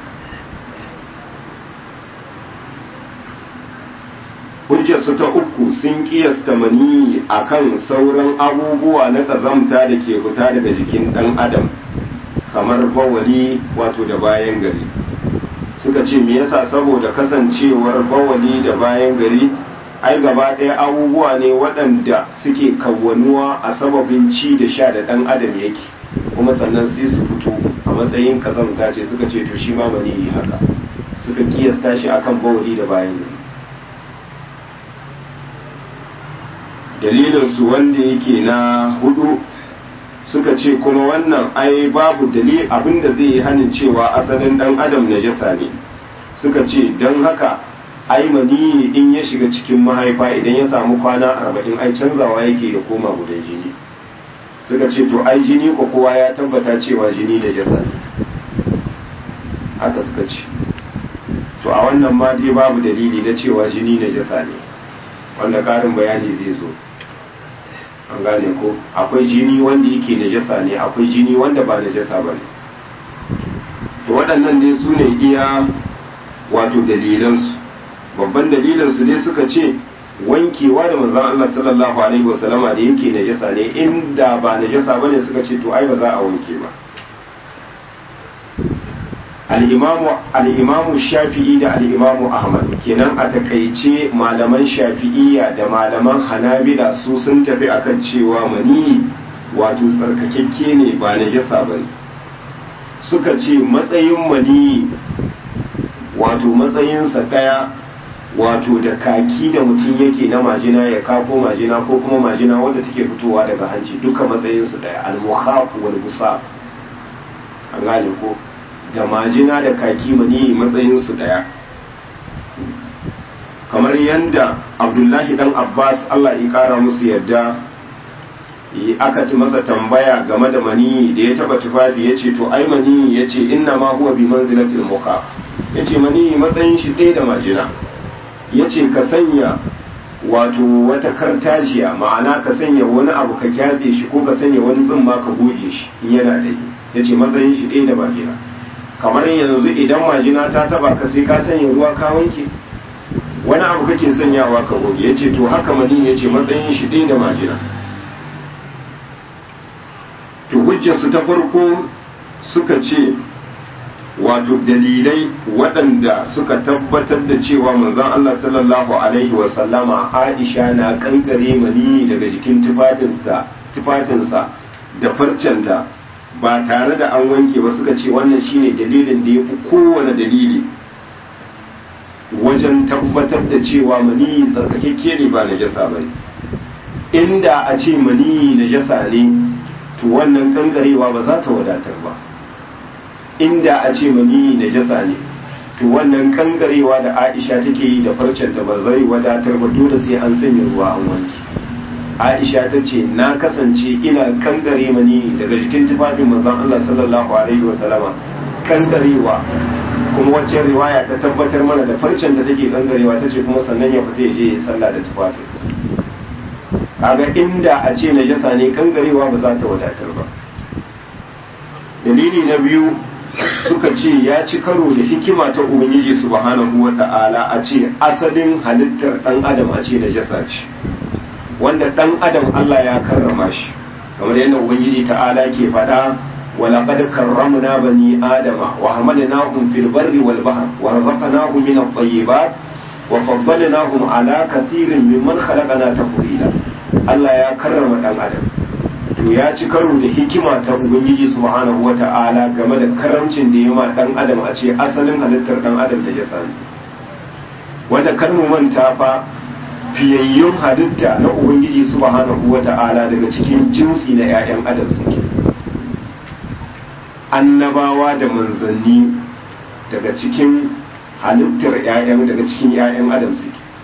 hujjarsu ta uku sun kiyasta mani akan sauran abubuwa na kazamta da ke fita daga jikin ɗan adam kamar bawali wato da bayan gari suka ce me yasa saboda kasancewar bawali da bayan gari ai gaba ɗaya abubuwa ne waɗanda suke kawwanuwa a sababin ci da sha da ɗan adam yake kuma sannan sai su fito a matsayin kazamta ce suka ce to shi ma mani haka suka kiyasta shi akan bawali da bayan gari dalilinsu wanda yake na hudu suka ce kuma wannan ai babu dalil abinda zai yi hanin cewa asalin dan adam najasa ne suka ce don haka ai mani in ya shiga cikin mahaifa idan ya samu kwana arba'in ai canzawa yake ya koma gudan jini suka ce to ai jini ko kowa ya tabbata cewa jini najasa ne haka suka ce to a wannan ma dai babu dalili na cewa jini najasa ne wanda karin bayani zai zo an gane ko akwai jini wanda yake najasa ne akwai jini wanda ba najasa ba ne to waɗannan dai su ne iya wato dalilansu babban dalilansu ne suka ce wankewa da manzon Allah sallallahu alaihi wasallama da yake najasa ne inda ba najasa bane suka ce to ai ba za a wanke ba al'imamu shafi'i da al'imamu ahmad kenan a takaice malaman shafi'iyya da malaman hanabila su sun tafi akan cewa mani wato tsarkakekke ne ba na jasa ba ne suka ce matsayin mani wato matsayinsa ɗaya wato da kaki da mutum yake na majina ya kafo majina ko kuma majina wanda take fitowa daga hanci duka matsayinsu ɗaya al-mukhaq wal busaq an gane ko da majina da kaki mani matsayinsu ɗaya kamar yadda abdullahi dan abbas allah ya kara musu yadda aka ti masa tambaya game da mani da ya taba tufafi ya ce to ai mani ya ce inna ma huwa bi manzilatil muka ya ce mani matsayin shi ɗaya da majina ya ce ka sanya wato wata kartajiya ma'ana ka sanya wani abu ka kyatse shi ko ka sanya wani tsimma ka goge shi in yana da ya ce matsayin shi ɗaya da majina kamar yanzu idan majina ta taba ka sai ka sanya ruwa ka wanke wani abu kake sanyawa ka goge ya ce to haka mani ya ce matsayin shi ɗaya da majina to hujjarsu ta farko suka ce wato dalilai waɗanda suka tabbatar da cewa manzon Allah sallallahu alaihi wasallama Aisha na kankare mani daga jikin tufafinsa da farcenta ba tare da an wanke ba suka ce wannan shine dalilin da ya fi kowane dalili wajen tabbatar da cewa mani tsarkakekke ne ba najasa ba inda a ce mani najasa ne to wannan kankarewa ba za ta wadatar ba inda a ce mani najasa ne to wannan kankarewa da aisha take yi da farcenta ba zai wadatar ba dole sai an sanya ruwa an wanke aisha ta ce na kasance ina kankare mani daga jikin tufafin manzon Allah sallallahu alaihi wa sallama kankarewa kuma wacce riwaya ta tabbatar mana da farcen da take kankarewa ta ce kuma sannan ya fita ya je ya sallah da tufafin kaga inda a ce najasa ne kankarewa ba za ta wadatar ba dalili na biyu suka ce ya ci karo da hikima ta ubangiji subhanahu wa ta'ala a ce asalin halittar dan adam a ce najasa ce wanda dan adam Allah ya karrama shi kamar yadda ubangiji ta'ala ke faɗa ولقد كرمنا بني آدم وحملناهم في البر والبحر ورزقناهم من الطيبات وفضلناهم على كثير ممن خلقنا تفضيلا Allah ya karrama dan adam to ya ci karo da hikima ta ubangiji subhanahu wata'ala game da karamcin da ya ma dan adam a ce asalin halittar dan adam da ya sani wanda kar mu manta fa fiyayyun halitta na ubangiji subhanahu wata'ala daga cikin jinsi na 'ya'yan adam suke annabawa da manzanni daga cikin halittar 'ya'yan daga cikin 'ya'yan adam suke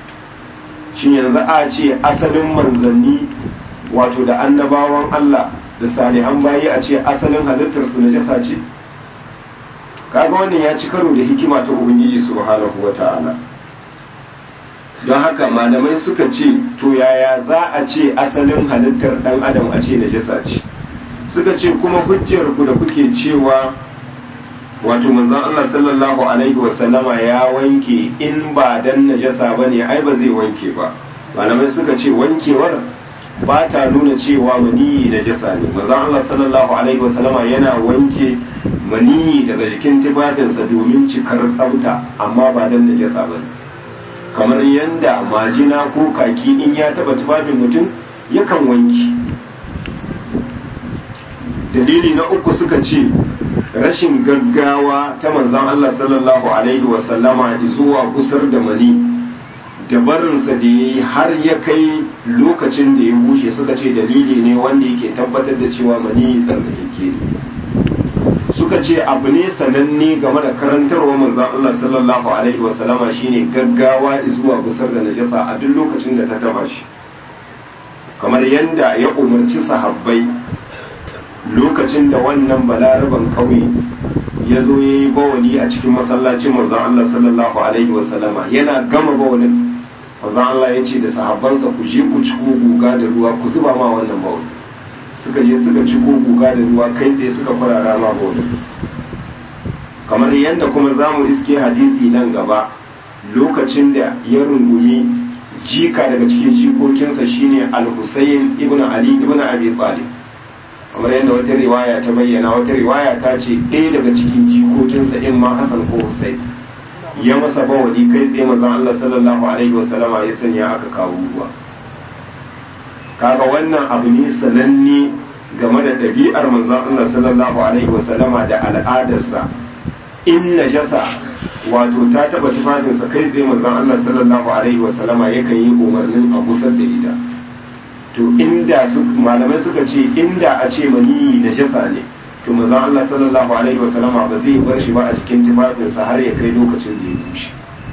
shin yanzu a ce asalin manzanni wato da annabawan Allah da salihan bayi a ce asalin halittar su najasa ce kaga wannan ya ci karo da hikima ta ubangiji subhanahu wata'ala don haka malamai suka ce to yaya za a ce asalin halittar dan adam a ce najasa ce suka ce kuma hujjar ku da kuke cewa wato manzon Allah sallallahu alaihi wasallama ya wanke in ba dan najasa bane ai ba zai wanke ba malamai suka ce wankewar ba ta nuna cewa maniyi najasa ne manzon Allah sallallahu alaihi wasallama yana wanke maniyi daga jikin tufafinsa domin cikar tsafta amma ba dan najasa bane kamar yanda majina ko kaki in ya taba tufafin mutum yakan wanki dalili na uku suka ce rashin gaggawa ta manzan Allah sallallahu Alaihi wasallama zuwa kusar da mani da barinsa da ya yi har ya kai lokacin da ya bushe suka ce dalili ne wanda yake tabbatar da cewa mani tsarkakeke ne suka ce abu ne sananne game da karantarwa manzan Allah sallallahu Alaihi wasallama shine gaggawa zuwa kusar da najasa a duk lokacin da ta taba shi kamar yadda ya umarci sahabbai lokacin da wannan balaraban kauye ya zo ya yi bawali a cikin masallacin manzon Allah sallallahu alaihi wasallama yana gama bawalin manzon Allah ya ce da sahabbansa ku je ku ciko guga da ruwa ku zuba ma wannan bawali suka je suka ciko guga da ruwa kai tsaye suka farara ma bawali kamar yadda kuma za mu iske hadisi nan gaba lokacin da ya rungumi jika daga cikin jikokinsa shine al-Husayn ibn Ali ibn Abi Talib kamar yadda wata riwaya ta bayyana wata riwaya ta ce ɗaya daga cikin jikokinsa in ma Hassan ko Hussein ya masa bawali kai tsaye manzon Allah sallallahu alaihi wasallama ya sanya aka kawo ruwa kaga wannan abu ne sananne game da ɗabi'ar manzon Allah sallallahu alaihi wasallama da al'adarsa in najasa wato ta taba tufafinsa kai tsaye manzon Allah sallallahu alaihi wasallama yakan yi umarnin a busar da ita to inda su malamai suka ce inda a ce mani da shasa ne to manzon Allah sallallahu alaihi wa sallama ba zai bar shi ba a cikin tufafinsa har ya kai lokacin da ya bushe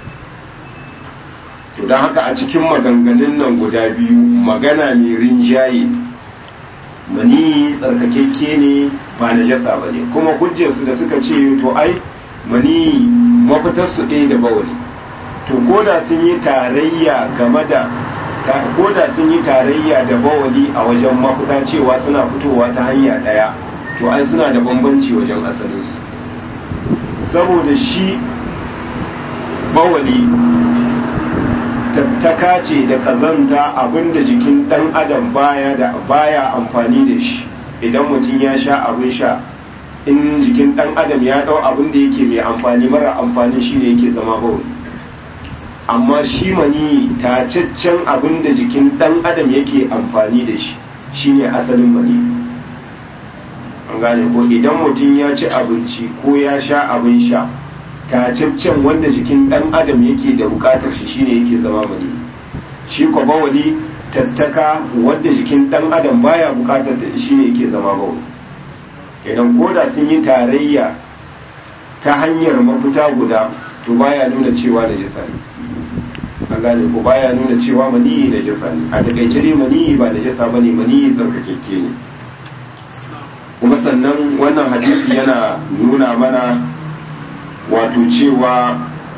to don haka a cikin maganganun nan guda biyu magana mai rinjaye mani tsarkakekke ne ba na jasa ba ne kuma hujjarsu da suka ce to ai mani mafitarsu ɗaya da bawali to ko da sun yi tarayya game da ko da sun yi tarayya da bawali a wajen mafita cewa suna fitowa ta hanya ɗaya to ai suna da bambanci wajen asalinsu saboda shi bawali tattaka ce da kazanta abinda jikin ɗan adam baya da baya amfani da shi idan mutum ya sha abin sha in jikin ɗan adam ya ɗau abin da yake mai amfani mara amfani shi ne yake zama bawali amma shi mani tacaccen abin da jikin ɗan adam yake amfani da shi shine asalin mani an gane ko idan mutum ya ci abinci ko ya sha abin sha tacaccen wanda jikin ɗan adam yake da bukatar shi shine yake zama mani shi ko bawali tattaka wanda jikin ɗan adam baya bukatar da shine yake zama bawali idan koda sun yi tarayya ta hanyar mafita guda to baya nuna cewa da jisa ne an gane ko baya nuna cewa maniyi da jisa ne a takaice dai maniyi ba da jisa bane maniyi tsarkakekke ne kuma sannan wannan hadisi yana nuna mana wato cewa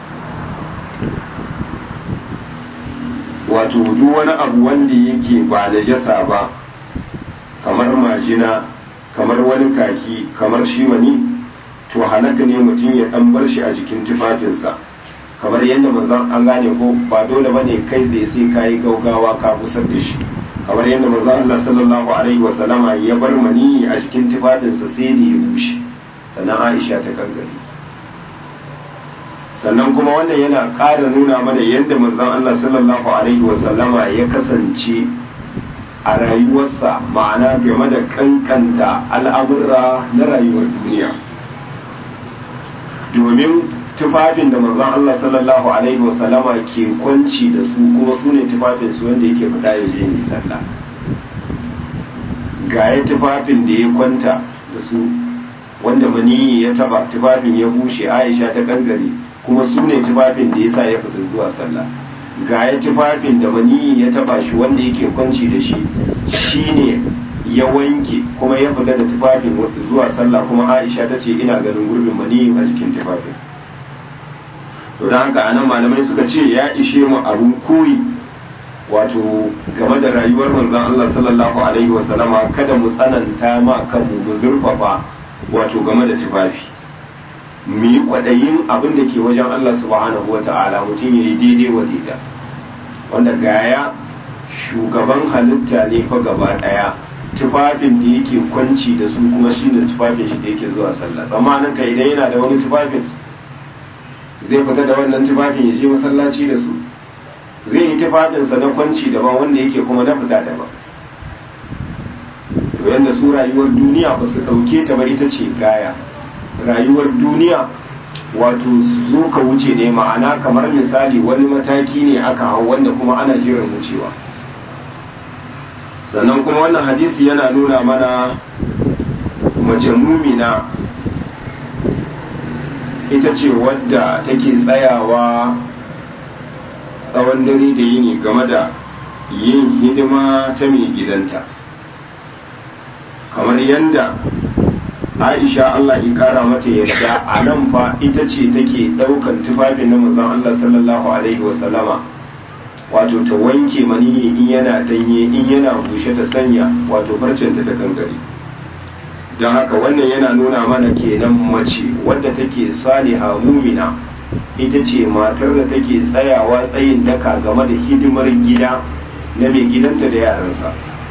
wato duk wani abu wanda yake ba da jasa ba kamar majina kamar wani kaki kamar shi mani to halaka ne mutum ya dan bar shi a jikin tufafinsa kamar yadda manzon an gane ko ba dole bane kai zai sai kayi gaugawa ka busar da shi kamar yadda manzon Allah sallallahu alaihi wa sallama ya bar mani a jikin tufafinsa sai da ya bushe sannan Aisha ta kankare sannan kuma wannan yana ƙara nuna mana yadda manzon Allah sallallahu alaihi wa sallama ya kasance a rayuwarsa ma'ana game da kankanta al'amurra na rayuwar duniya domin tufafin da manzon Allah sallallahu alaihi wasallama ke kwanci da su kuma su ne tufafin su wanda yake fita ya je yi sallah ga ya tufafin da ya kwanta da su wanda maniyi ya taba tufafin ya bushe Aisha ta kangare kuma su ne tufafin da ya sa ya fita zuwa sallah ga ya tufafin da maniyi ya taba shi wanda yake kwanci da shi shine ya wanke kuma ya fita da tufafin zuwa sallah kuma aisha ta ce ina ganin gurbin maniyi a jikin tufafin to don haka anan malamai suka ce ya ishe mu abun koyi wato game da rayuwar manzon Allah sallallahu alaihi wasallama kada mu tsananta ma kanmu mu zurfafa wato game da tufafi mu yi kwaɗayin abin da ke wajen Allah subhanahu wa ta'ala mutum ya yi daidai wa daida wanda gaya shugaban halitta ne fa gaba ɗaya tufafin da yake kwanci da su kuma shi ne tufafin shi da yake zuwa sallah tsammanin ka idan yana da wani tufafin zai fita da wannan tufafin ya je masallaci da su zai yi tufafinsa na kwanci daban wanda yake kuma na fita daban to yadda su rayuwar duniya ba su ɗauke ta ba ita ce gaya rayuwar duniya wato zo ka wuce ne ma'ana kamar misali wani mataki ne aka hau wanda kuma ana jiran wucewa sannan kuma wannan hadisi yana nuna mana mace mumina ita ce wadda take tsayawa tsawon dare da yini game da yin hidima ta mai gidanta kamar yadda aisha Allah ya kara mata yadda a nan fa ita ce take daukan tufafin na manzon Allah sallallahu alaihi wasallama wato ta wanke maniyi in yana danye in yana bushe ta sanya wato farcenta ta kankare don haka wannan yana nuna mana kenan mace wadda take saliha mumina ita ce matar da take tsayawa tsayin daka game da hidimar gida na mai gidanta da yaransa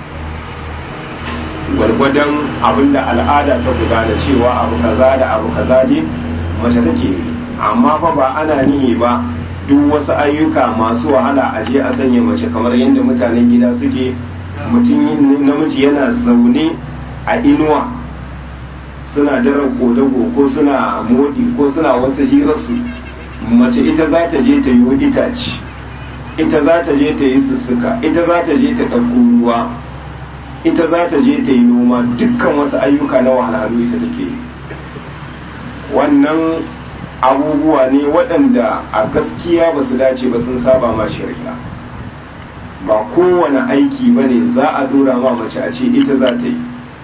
gwargwadon abin da al'ada ta gudana cewa abu kaza da abu kaza ne mace take yi amma fa ba ana nihi ba duk wasu ayyuka masu wahala a je a sanya mace kamar yadda mutanen gida suke mutum namiji yana zaune a inuwa suna daren kodago ko suna modi ko suna wasu hirarsu mace ita za ta je ta yi itace ita za ta je ta yi sussuka ita za ta je ta ɗauko ruwa ita za ta je ta yi noma dukkan wasu ayyuka na wahalhalu ita take yi wannan abubuwa ne waɗanda a gaskiya ba su dace ba sun saba ma shari'a ba kowane aiki ba ne za a dora ma mace a ce ita za ta yi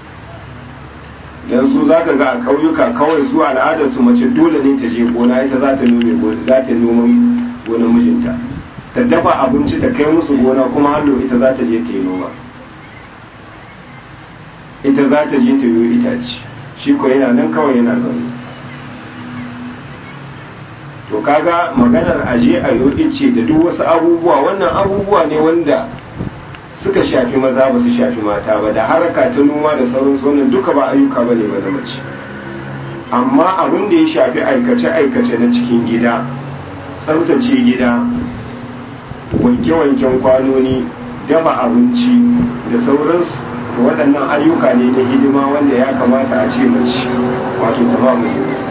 don su za ka ga a ƙauyuka kawai su al'adarsu mace dole ne ta je gona ita za ta nome gona za ta noma gonar mijinta ta dafa abinci ta kai musu gona kuma hallo ita za ta je ta yi noma ita za ta je ta yi itace shi ko yana nan kawai yana zaune to kaga maganar aje a yi ce da duk wasu abubuwa wannan abubuwa ne wanda suka shafi maza ba su shafi mata ba da haraka ta noma da sauransu wannan duka ba ayyuka ba ne ba na mace amma abin da ya shafi aikace-aikace na cikin gida tsaftace gida wanke-wanken kwanoni dafa abinci da sauransu to waɗannan ayyuka ne na hidima wanda ya kamata a ce mace wato ta ba musu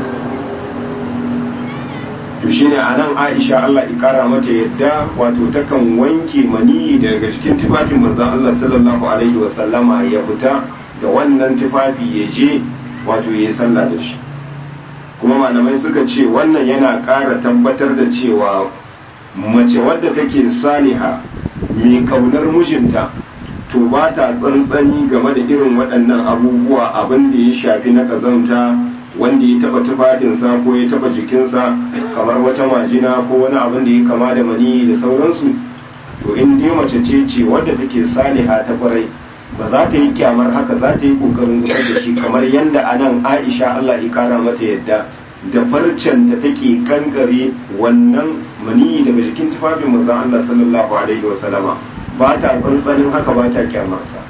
to shine a nan aisha Allah ikara mata yadda wato takan wanke maniyi daga cikin tufafin manzon Allah sallallahu alaihi wasallama ya fita da wannan tufafi ya je wato ya yi sallah da shi kuma malamai suka ce wannan yana ƙara tabbatar da cewa mace wadda take saliha mai kaunar mijinta to ba ta tsantsani game da irin waɗannan abubuwa abin da ya shafi na ƙazanta wanda ya taba tufafinsa ko ya taba jikinsa kamar wata majina ko wani abin da ya kama da mani da sauransu to in dai mace ce ce wadda take saliha ta kwarai ba za ta yi kyamar haka za ta yi kokarin gusar da shi kamar yadda a nan aisha allah ya kara mata yadda da farcen ta take kankare wannan mani daga jikin tufafin manzon allah sallallahu alaihi wasallama ba ta tsantsanin haka ba ta kyamarsa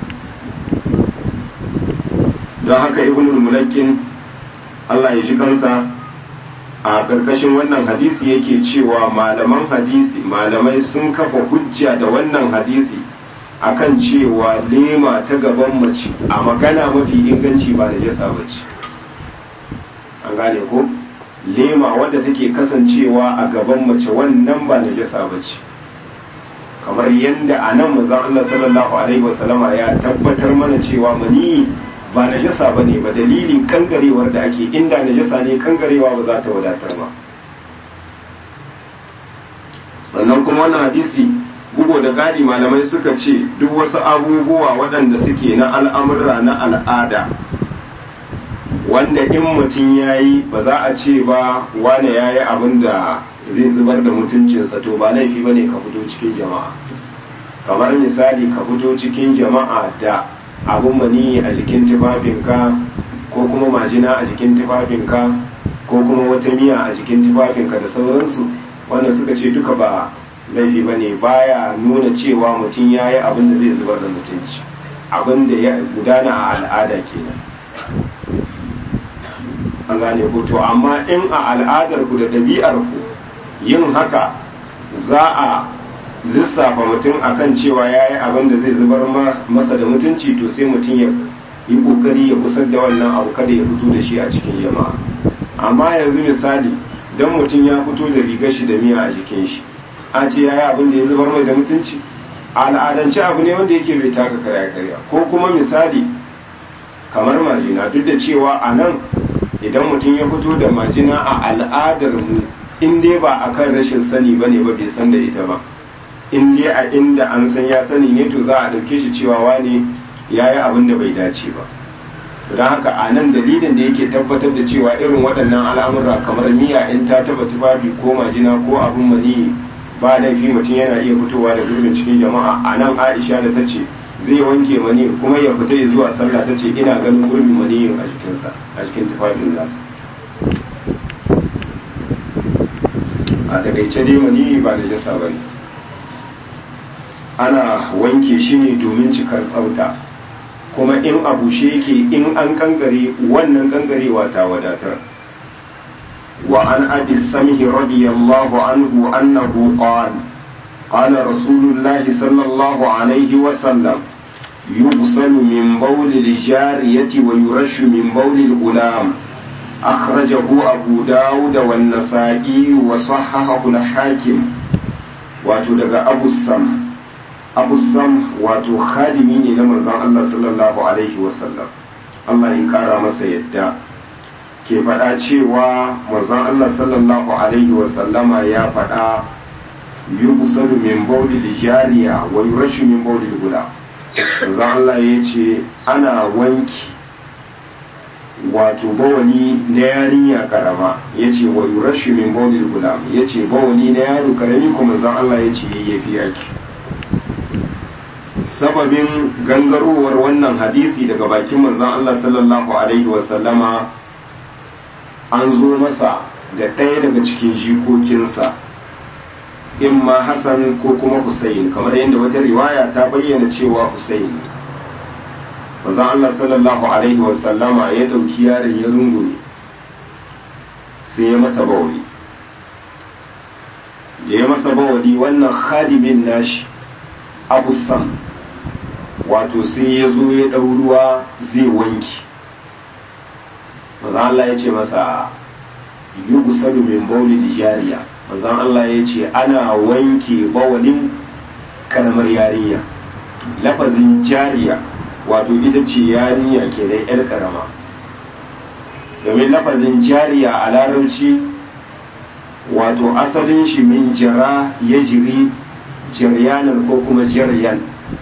don haka ibnul mulakkin Allah ya ji kansa a ƙarƙashin wannan hadisi yake cewa malaman hadisi malamai sun kafa hujja da wannan hadisi akan cewa lema ta gaban mace a magana mafi inganci ba da jasa bace an gane ko lema wadda take kasancewa a gaban mace wannan ba da jasa bace kamar yadda a nan manzon Allah sallallahu alaihi wasallama ya tabbatar mana cewa mani ba najasa ba ne ba dalilin kangarewar da ake inda najasa ne kangarewa ba za ta wadatar ba sannan kuma wannan hadisi bugo da gadi malamai suka ce duk wasu abubuwa waɗanda suke na al'amurra na al'ada wanda in mutum ya yi ba za a ce ba wane ya yi abin da zai zubar da mutuncinsa to ba laifi ba ne ka fito cikin jama'a kamar misali ka fito cikin jama'a da abin mani a jikin tufafinka ko kuma majina a jikin tufafinka ko kuma wata miya a jikin tufafinka da sauransu wanda suka ce duka ba laifi ba ne baya nuna cewa mutum ya yi abin da zai zubar da mutunci abin da ya gudana a al'ada kenan an gane ku to amma in a al'adar ku da ɗabi'ar ku yin haka za a lissafa mutum akan cewa ya yi abin da zai zubar masa da mutunci to sai mutum ya yi kokari ya kusar da wannan abu kada ya fito da shi a cikin jama'a amma yanzu misali don mutum ya fito da rigar shi da miya a jikin shi a ce ya yi abin da ya zubar mai da mutunci a al'adance abu ne wanda yake bai taka karya karya ko kuma misali kamar majina duk da cewa a nan idan mutum ya fito da majina a al'adar mu in dai ba a kan rashin sani ba ne ba bai san da ita ba in dai a inda an san ya sani ne to za a ɗauke shi cewa wani ya yi abin da bai dace ba don haka a nan dalilin da yake tabbatar da cewa irin waɗannan al'amura kamar miya in ta taba tufafi ko majina ko abin mani ba laifi mutum yana iya fitowa da gurbin cikin jama'a a nan aisha da ta ce zai wanke mani kuma ya fita zuwa sallah ta ce ina ganin gurbin maniyin a jikinsa a cikin tufafin nasa a takaice dai maniyi ba da jasa ba ne ana wanke shi ne domin cikar tsafta kuma in a bushe yake in an kankare wannan kankarewa ta wadatar wa an abi samhi radiyallahu anhu annahu qala قال رسول الله صلى الله عليه وسلم يغسل من بول الجارية ويرش من بول الغلام أخرجه أبو داود والنسائي وصححه الحاكم وتدق أبو السم أبو السم وتو خادمين لمن الله صلى الله عليه وسلم الله يكرم سيدا ke faɗa cewa manzon Allah sallallahu alaihi wasallama ya faɗa yuqsalu min bawli jariya wa yurashu min bawli guda manzon Allah ya ce ana wanki wato bawani na yarinya karama ya ce wa yurashu min bawli guda ya ce bawani na yaro karami kuma manzon Allah ya ce yayyafi yaki sababin gangarowar wannan hadisi daga bakin manzon Allah sallallahu alaihi wasallama an zo masa da ɗaya daga cikin jikokinsa in ma Hassan ko kuma Hussein kamar yadda wata riwaya ta bayyana cewa Hussein manzon Allah sallallahu alaihi wasallama ya ɗauki yaron ya rungume sai ya masa bawali da ya masa bawali wannan khadimin nashi Abu Sam wato sai ya zo ya ɗau ruwa zai wanki manzon Allah ya ce masa yugusalu min bauli jariya manzon Allah ya ce ana wanke bawalin karamar yarinya lafazin jariya wato ita ce yarinya ke da yar karama domin lafazin jariya a larabci wato asalin shi min jira ya jiri jiryanar ko kuma jiryan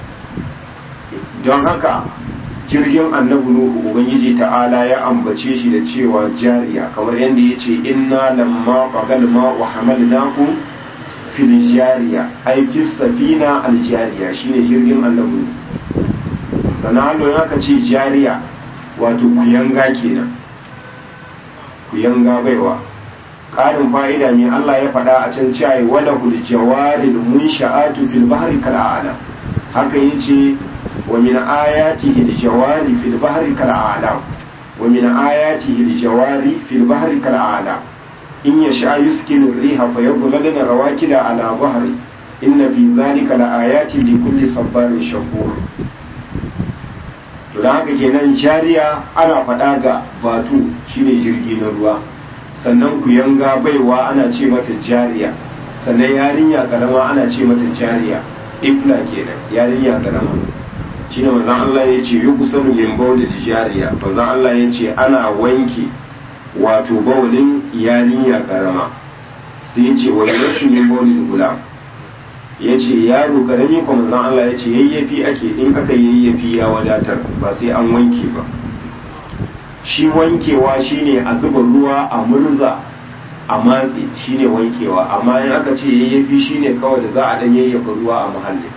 don haka jirgin annabi nuhu ubangiji ta'ala ya ambace shi da cewa jariya kamar yadda ya ce inna lamma qagal ma wa hamalnaku fil jariya ai fi safina al jariya shine jirgin annabi sannan ya ka ce jariya wato kuyanga kenan kuyanga baiwa ƙarin fa'ida ne Allah ya faɗa a can cewa wala hul jawaril munsha'atu fil bahri kal a'lam haka yace ومن آياته الجوار في البحر كالأعلام ومن آياته الجوار في البحر كالأعلام إن يشاء يسكن الريح فيظللن رواكد على ظهره إن في ذلك لآيات لكل صبار شكور to da haka kenan jariya ana faɗa ga batu shine jirgi na ruwa sannan ku yanga baiwa ana ce mata jariya sannan yarinya karama ana ce mata jariya ifla kenan yarinya karama shine manzon Allah ya ce yi kusan min bauli da jariya manzon Allah ya ce ana wanke wato baulin yarinya karama sai ya ce wani rashin min bauli da gulam ya ce yaro karami kuma manzon Allah ya ce yayyafi ake in aka yayyafi ya wadatar ba sai an wanke ba shi wankewa shine a zuba ruwa a murza a matse shine wankewa amma in aka ce yayyafi shine kawai da za a dan yayyafa ruwa a muhalli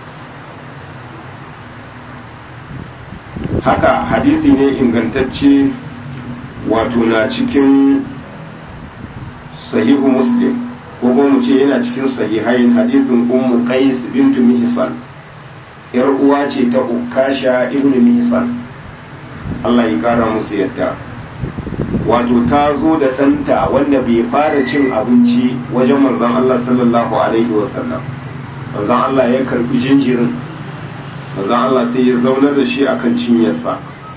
haka hadisi ne ingantacce wato na cikin sahihu muslim ko kuma mu ce yana cikin sahihain hadisin ummu qais bintu mihsan yar uwa ce ta ukasha ibnu mihsan Allah ya kara musu yadda wato ta zo da ɗanta wanda bai fara cin abinci wajen manzon Allah sallallahu alaihi wasallam manzon Allah ya karbi jinjirin manzon Allah sai ya zaunar da shi akan cinyarsa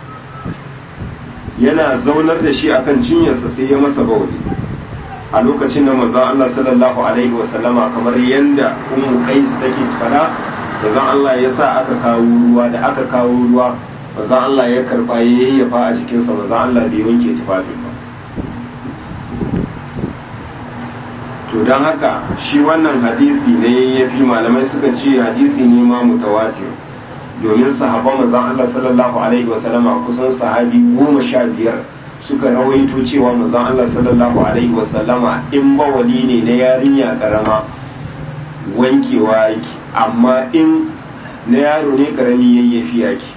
yana zaunar da shi akan cinyarsa sai ya masa bauli a lokacin da manzon Allah sallallahu alaihi wasallama kamar yanda ummu qais take fada manzon Allah ya sa aka kawo ruwa da aka kawo ruwa manzon Allah ya karba ya yayyafa a jikinsa manzon Allah bai wanke tufafin ba to don haka shi wannan hadisi ne ya fi malamai suka ce hadisi ne ma mutawatir domin sahaban manzon Allah sallallahu alaihi wasallama kusan sahabi goma sha biyar suka rawaito cewa manzon Allah sallallahu alaihi wasallama in bawali ne na yarinya karama wankewa yake amma in na yaro ne karami yayyafi yake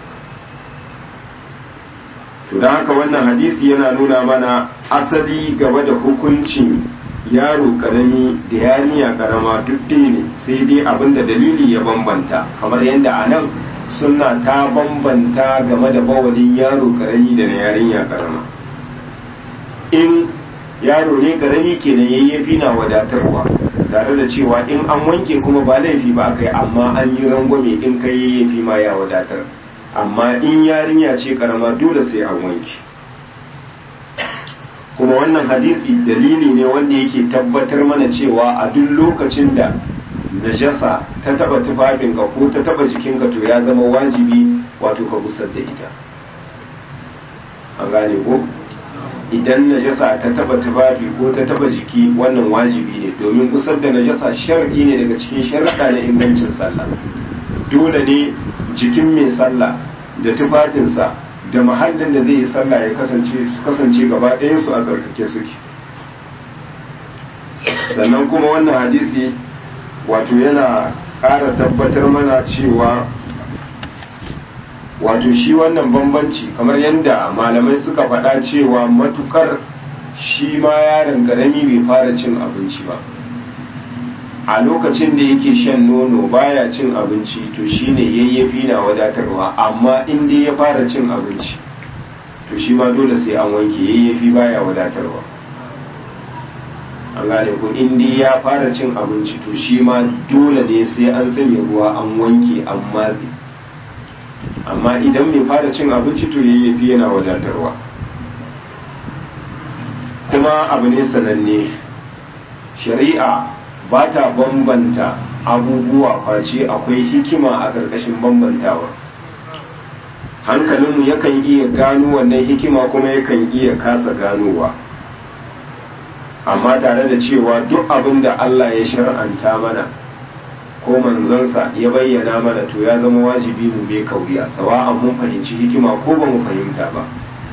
to don haka wannan hadisi yana nuna mana asali gaba da hukuncin yaro karami da yarinya karama duk ɗaya ne sai dai abinda dalili ya bambanta kamar yadda a nan suna ta bambanta game da bawalin yaro karami da na yarinya karama in yaro ne karami kenan yayyafi na wadatarwa tare da cewa in an wanke kuma ba laifi ba kai amma an yi rangwame in kai yayyafi ma ya wadatar amma in yarinya ce karama dole sai an wanke kuma wannan hadisi dalili ne wanda yake tabbatar mana cewa a duk lokacin da najasa ta taba tufafinka ko ta taba jikinka to ya zama wajibi wato ka gusar da ita an gane ko idan najasa ta taba tufafi ko ta taba jiki wannan wajibi ne domin gusar da najasa shar'i ne daga cikin sharaɗa na ingancin sallah dole ne jikin mai sallah da tufafinsa da mahallin da zai yi sallah ya kasance su kasance gaba su a tsarkake suke sannan kuma wannan hadisi wato yana ƙara tabbatar mana cewa wato shi wannan bambanci kamar yadda malamai suka faɗa cewa matukar shi ma yaron ƙarami bai fara cin abinci ba a lokacin da yake shan nono baya cin abinci to shine yayyafi na wadatarwa amma in dai ya fara cin abinci to shi ma dole sai an wanke yayyafi baya wadatarwa an gane ko in dai ya fara cin abinci to shi ma dole ne sai an sanya ruwa an wanke an matse amma idan mai fara cin abinci to yayyafi yana wadatarwa kuma abu ne sananne shari'a ba ta bambanta abubuwa face akwai hikima a ƙarƙashin bambantawa hankalinmu yakan iya gano wannan hikima kuma yakan iya kasa ganowa amma tare da cewa duk abin da Allah ya shar'anta mana ko manzansa ya bayyana mana to ya zama wajibi mu bai kauya sawa'an mun fahimci hikima ko ba mu fahimta ba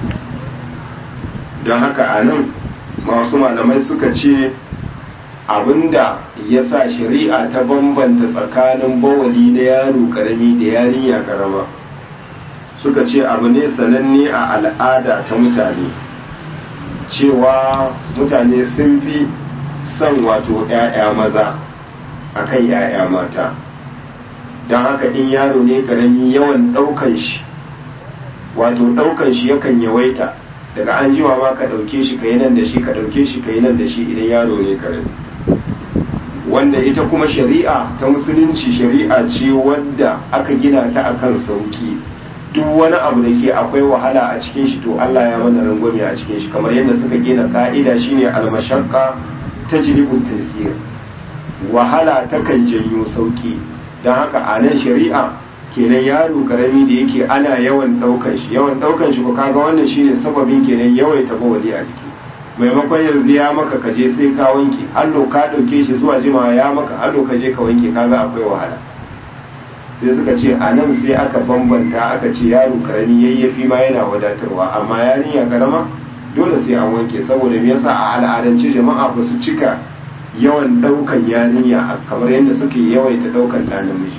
don haka a nan masu malamai suka ce abinda ya sa shari'a ta bambanta tsakanin bawali na yaro karami da yarinya karama suka ce abu ne sananne a al'ada ta mutane cewa mutane sun fi son wato 'ya'ya maza a kan 'ya'ya mata don haka in yaro ne karami yawan ɗaukan shi wato ɗaukan shi yakan yawaita daga an jima ma ka ɗauke shi ka yi nan da shi ka ɗauke shi ka yi nan da shi idan yaro ne karami wanda ita kuma shari'a ta musulunci shari'a ce wadda aka gina ta akan sauki duk wani abu da ke akwai wahala a cikin shi to Allah ya mana rangwame a cikin shi kamar yadda suka gina ka'ida shine almashaqqa tajlibu taysir wahala takan janyo sauki don haka a nan shari'a kenan yaro karami da yake ana yawan daukan shi yawan daukan shi ko kaga wannan shine sababin kenan yawaita bawali a jiki maimakon yanzu ya maka kaje sai ka wanke hallo ka ɗauke shi zuwa jimawa ya maka hallo ka je ka wanke kaga akwai wahala sai suka ce a nan sai aka bambanta aka ce yaro karami yayyafi ma yana wadatarwa amma yarinya karama dole sai an wanke saboda me yasa a al'adance jama'a ba su cika yawan daukan yarinya kamar yadda suke yawaita daukan ɗan namiji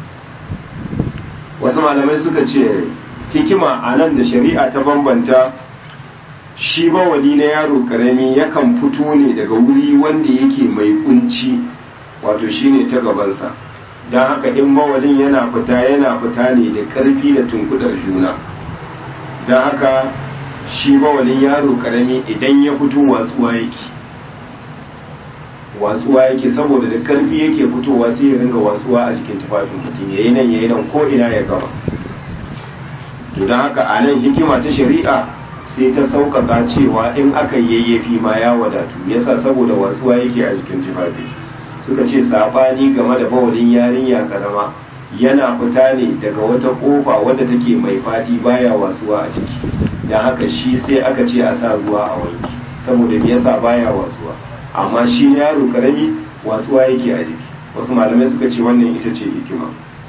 wasu malamai suka ce hikima a nan da shari'a ta bambanta shi bawali na yaro karami yakan fito ne daga wuri wanda yake mai kunci wato shine ta gabansa don haka in bawalin yana fita yana fita ne da ƙarfi da tunkudar juna don haka shi bawalin yaro karami idan ya fito watsuwa yake watsuwa yake saboda da ƙarfi yake fitowa sai ya ringa watsuwa a jikin tufafin mutum yayi nan yayi nan ko ina ya gama to don haka a nan hikima ta shari'a sai ta sauƙaƙa cewa in aka yayyafi ma ya wadatu yasa saboda watsuwa yake a jikin tufafi suka ce sabani game da bawalin yarinya karama yana fita ne daga wata kofa wadda take mai fadi baya wasuwa a ciki don haka shi sai aka ce a sa ruwa a wanki saboda me yasa baya wasuwa amma shi yaro karami wasuwa yake a jiki wasu malamai suka ce wannan ita ce hikima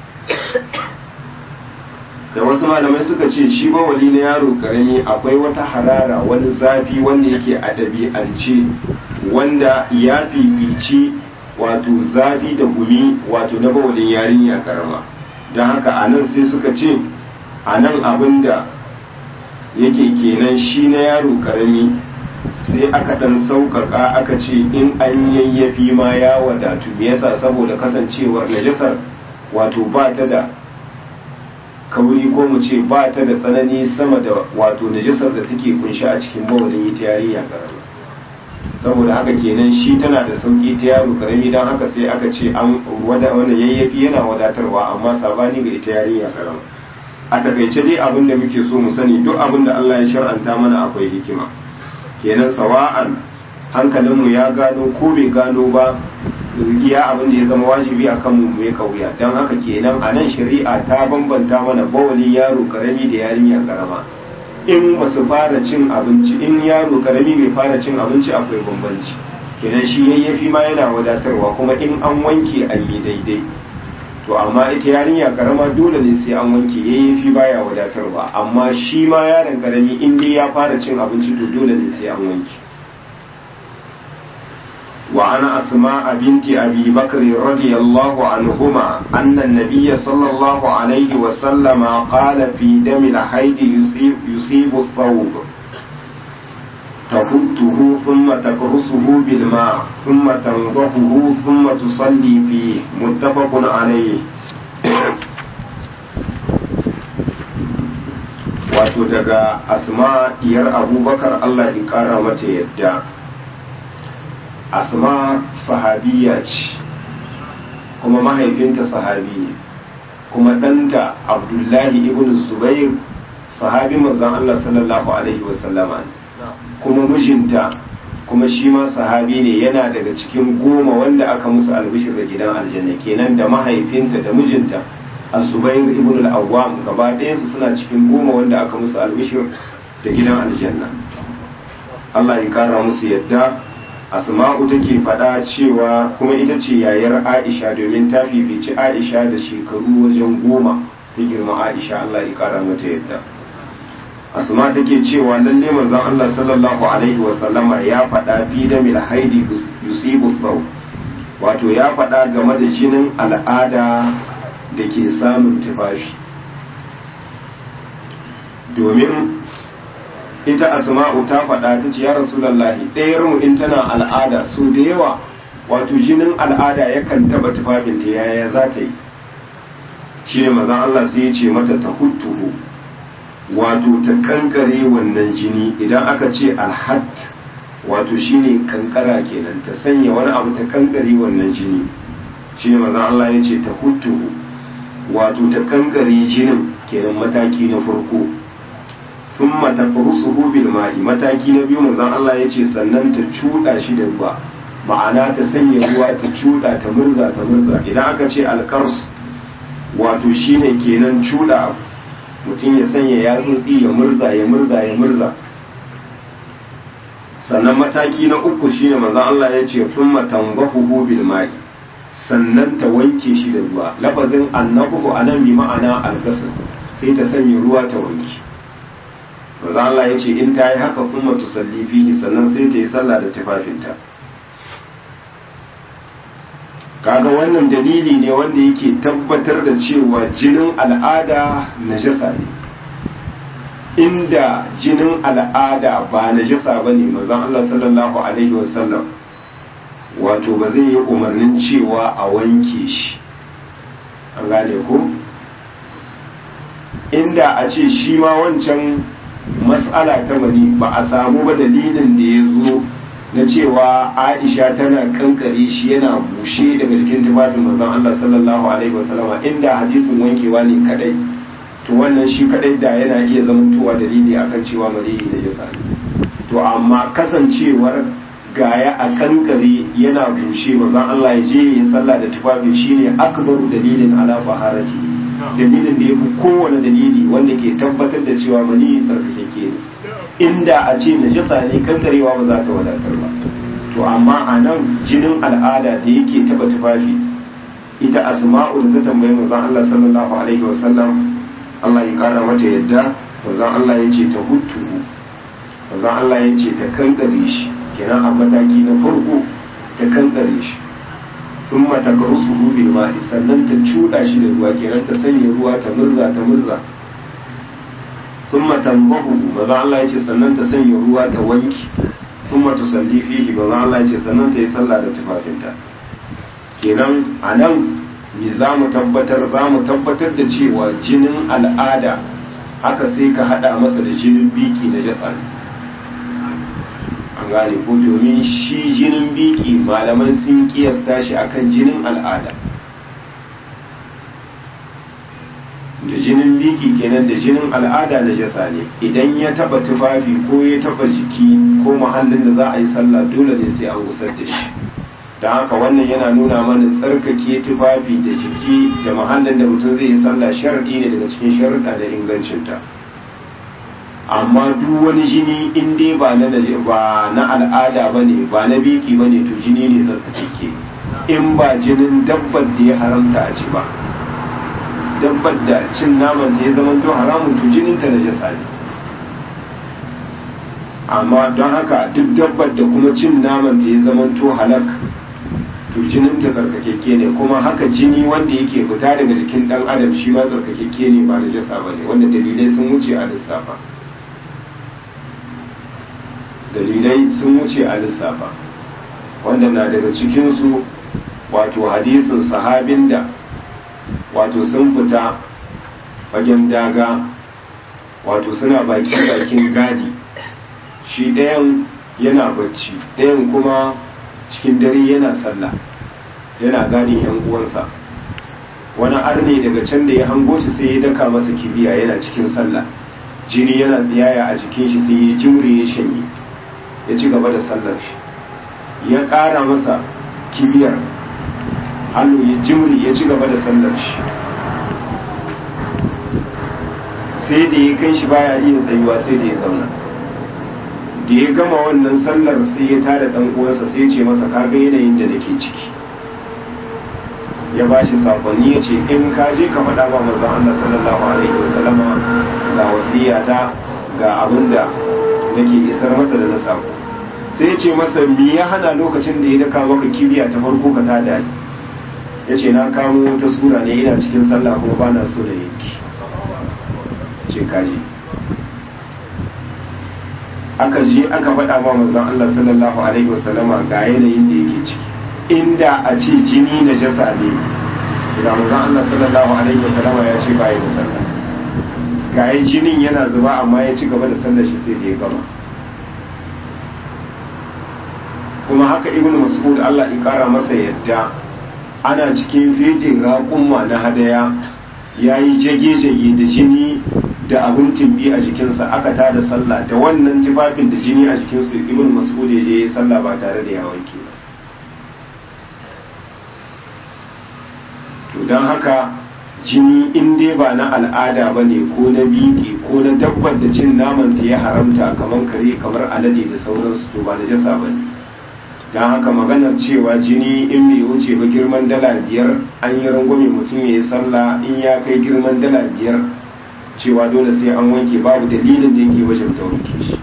da wasu malamai suka ce shi bawali na yaro karami akwai wata harara wani zafi wanda yake a ɗabi'ance wanda ya fifici wato zafi da gumi wato na bawalin yarinya karama don haka a nan sai suka ce a nan abin da yake kenan shi na yaro karami sai aka ɗan sauƙaƙa aka ce in an yayyafi ma ya wadatu me yasa saboda kasancewar najasar wato ba ta da kauri ko mu ce ba ta da tsanani sama da wato najasar da take kunshi a cikin bawalin ita yarinya karama saboda haka kenan shi tana da sauki ta yaro karami don haka sai aka ce an wada wanda yayyafi yana wadatarwa amma sabani ga ita yarinya karama a takaice dai abin da muke so mu sani duk abin da Allah ya shar'anta mana akwai hikima kenan sawa'an hankalinmu ya gano ko bai gano ba iya abin da ya zama wajibi a kanmu mu ya kauya don haka kenan a nan shari'a ta bambanta mana bawalin yaro karami da yarinya karama in ba su fara cin abinci in yaro karami bai fara cin abinci akwai bambanci kenan shi yayyafi ma yana wadatarwa kuma in an wanke an yi daidai to amma ita yarinya karama dole ne sai an wanke yayyafi baya wadatarwa amma shi ma yaron karami in dai ya fara cin abinci to dole ne sai an wanke وعن أسماء بنت أبي بكر رضي الله عنهما أن النبي صلى الله عليه وسلم قال في دم الحيض يصيب, يصيب الثوب تبته ثم تكرسه بالماء ثم تنضحه ثم تصلي فيه متفق عليه wato daga asma diyar abubakar allah ya kara mata yadda asma sahabiya ce kuma mahaifinta sahabi ne kuma ɗanta abdullahi ibn zubair sahabi manzan Allah sallallahu alaihi wasallama ne kuma mijinta kuma shi ma sahabi ne yana daga cikin goma wanda aka musu albishir da gidan aljanna kenan da mahaifinta da mijinta az-zubair ibn al-awwam gaba ɗayansu suna cikin goma wanda aka musu albishir da gidan aljanna Allah ya kara musu yadda asma'u take faɗa cewa kuma ita ce yayar aisha domin ta fifici aisha da shekaru wajen goma ta girma aisha allah ya kara mata yadda asma take cewa lalle manzon allah sallallahu alaihi wasallama ya faɗa fi da mil haidi yusibu thau wato ya faɗa game da jinin al'ada da ke samun tufafi domin ita asma'u ta faɗa ta ce ya rasulallahi ɗayar mu in tana al'ada su da yawa wato jinin al'ada yakan taɓa tufafinta yaya za ta yi shi ne mazan Allah sai ya ce mata ta huttuhu wato ta kankare wannan jini idan aka ce alhat wato shine kankara kenan ta sanya wani abu ta kankare wannan jini shi ne mazan Allah ya ce ta huttuhu wato ta kankare jinin kenan mataki na farko thumma taqrusuhu bil ma'i mataki na biyu manzon Allah yace sannan ta cuda shi da ruwa ma'ana ta sanya ruwa ta cuda ta murza ta murza idan aka ce alqars wato shine kenan cuda mutum ya sanya yatsotsi ya murza ya murza ya murza sannan mataki na uku shine manzon Allah ya ce thumma tanzahu bil ma'i sannan ta wanke shi da ruwa lafazin annahu anan bi ma'ana al-ghusl sai ta sanya ruwa ta wanke manzon Allah ya ce in ta yi haka kuma tusalli fihi sannan sai ta yi sallah da tufafinta kaga wannan dalili ne wanda yake tabbatar da cewa jinin al'ada najasa ne inda jinin al'ada ba najasa ba ne mazan Allah sallallahu alaihi wasallam wato ba zai yi umarnin cewa a wanke shi an gane ko inda a ce shi ma wancan mas'ala ta mani ba a samu ba dalilin da ya zo na cewa aisha tana kankare shi yana bushe daga jikin tufafin manzon Allah sallallahu alaihi wasallam inda hadisin wankewa ne kadai to wannan shi kadai da yana iya zamantowa dalili akan cewa mariyi da jasa to amma kasancewar gaya a kankare yana bushe manzon Allah ya je ya sallah da tufafin shine akbaru dalilin ala baharati dalilin da yafi kowane dalili wanda ke tabbatar da cewa maniyi tsarkake ne inda a ce najasa ne kankarewa ba za ta wadatar ba to amma a nan jinin al'ada da yake taba tufafi ita asma'u da ta tambayi manzon Allah sallallahu alaihi wasallam Allah ya kara mata yadda manzon Allah ya ce ta hutu manzon Allah ya ce ta kankare shi kenan a mataki na farko ta kankare shi sun mata karusu bil ma'i sannan ta cuɗa shi da ruwa kenan ta sanya ruwa ta murza ta murza ثم تنبه maza Allah ya ce sannan ta sanya ruwa ta wanki thumma tusalli fihi maza Allah ya ce sannan ta yi sallah da tufafinta kenan a nan me za mu tabbatar za mu tabbatar da cewa jinin al'ada haka sai ka hada masa da jinin biki na jasa an gane ko domin shi jinin biki malaman sun kiyasta shi akan jinin al'ada da jinin biki kenan da jinin al'ada na jasa ne idan ya taba tufafi ko ya taba jiki ko mahallin da za a yi sallah dole ne sai an gusar da shi don haka wannan yana nuna mana tsarkake tufafi da jiki da mahallin da mutum zai yi sallah sharaɗi ne daga cikin sharaɗa da ingancinta amma duk wani jini in dai ba na ba na al'ada ba ne ba na biki ba ne to jini ne tsarkake in ba jinin dabbar da ya haramta a ci ba dabbar da cin naman ta ya zama to haramun to jinin ta najasa ne amma don haka duk dabbar da kuma cin naman ta ya zama to halak to jinin ta tsarkakeke ne kuma haka jini wanda yake fita daga jikin dan adam shi ma tsarkakeke ne ba najasa ba ne wanda dalilai sun wuce a lissafa dalilai sun wuce a lissafa wanda na daga cikinsu wato hadisin sahabin da wato sun fita fagen daga wato suna baki bakin gadi shi ɗayan yana bacci ɗayan kuma cikin dare yana sallah yana gadin yan uwansa wani arne daga can da ya hango shi sai ya daka masa kibiya yana cikin sallah jini yana tsiyaya a jikin shi sai ya jimre ya shanye ya ci gaba da sallar shi ya ƙara masa kibiyar hannu ya jimri ya ci gaba da sallar shi sai da ya kai shi baya iya tsayuwa sai da ya zauna da ya gama wannan sallar sai ya tada dan uwansa sai ya ce masa kaga yanayin da nake ciki ya ba shi sakonni ya ce in ka je ka faɗa ba manzon Allah sallallahu alaihi wasallama ga wasiyata ga abin da nake isar masa da na sako sai ya ce masa me ya hana lokacin da ya daka maka kibiya ta farko ka tada ni ya ce na kamo wata sura ne ina cikin sallah kuma ba na so da yanki ce kaji aka je aka faɗa ma manzon Allah sallallahu alaihi wasallama ga yanayin da yake ciki inda a ce jini na jasa ne da manzon Allah sallallahu alaihi wasallama ya ce ba ya da sallah ga jinin yana zuba amma ya ci gaba da sallar shi sai da ya gama kuma haka ibnu mas'ud Allah ya kara masa yadda ana cikin fidin raƙumma na hadaya ya yi jage-jage da jini da abin timbi a jikinsa aka tada sallah da wannan tufafin da jini a jikinsu ibn mas'ud ya je sallah ba tare da ya wanke ba to don haka jini in dai ba na al'ada ba ne ko na biki ko na dabbar da cin naman ta ya haramta kamar kare kamar alade da sauransu to ba da jasa ba ne don haka maganar cewa jini in bai wuce ba girman dala biyar an yi rangwame mutum ya yi sallah in ya kai girman dala biyar cewa dole sai an wanke babu dalilin da yake wajen ta wanke shi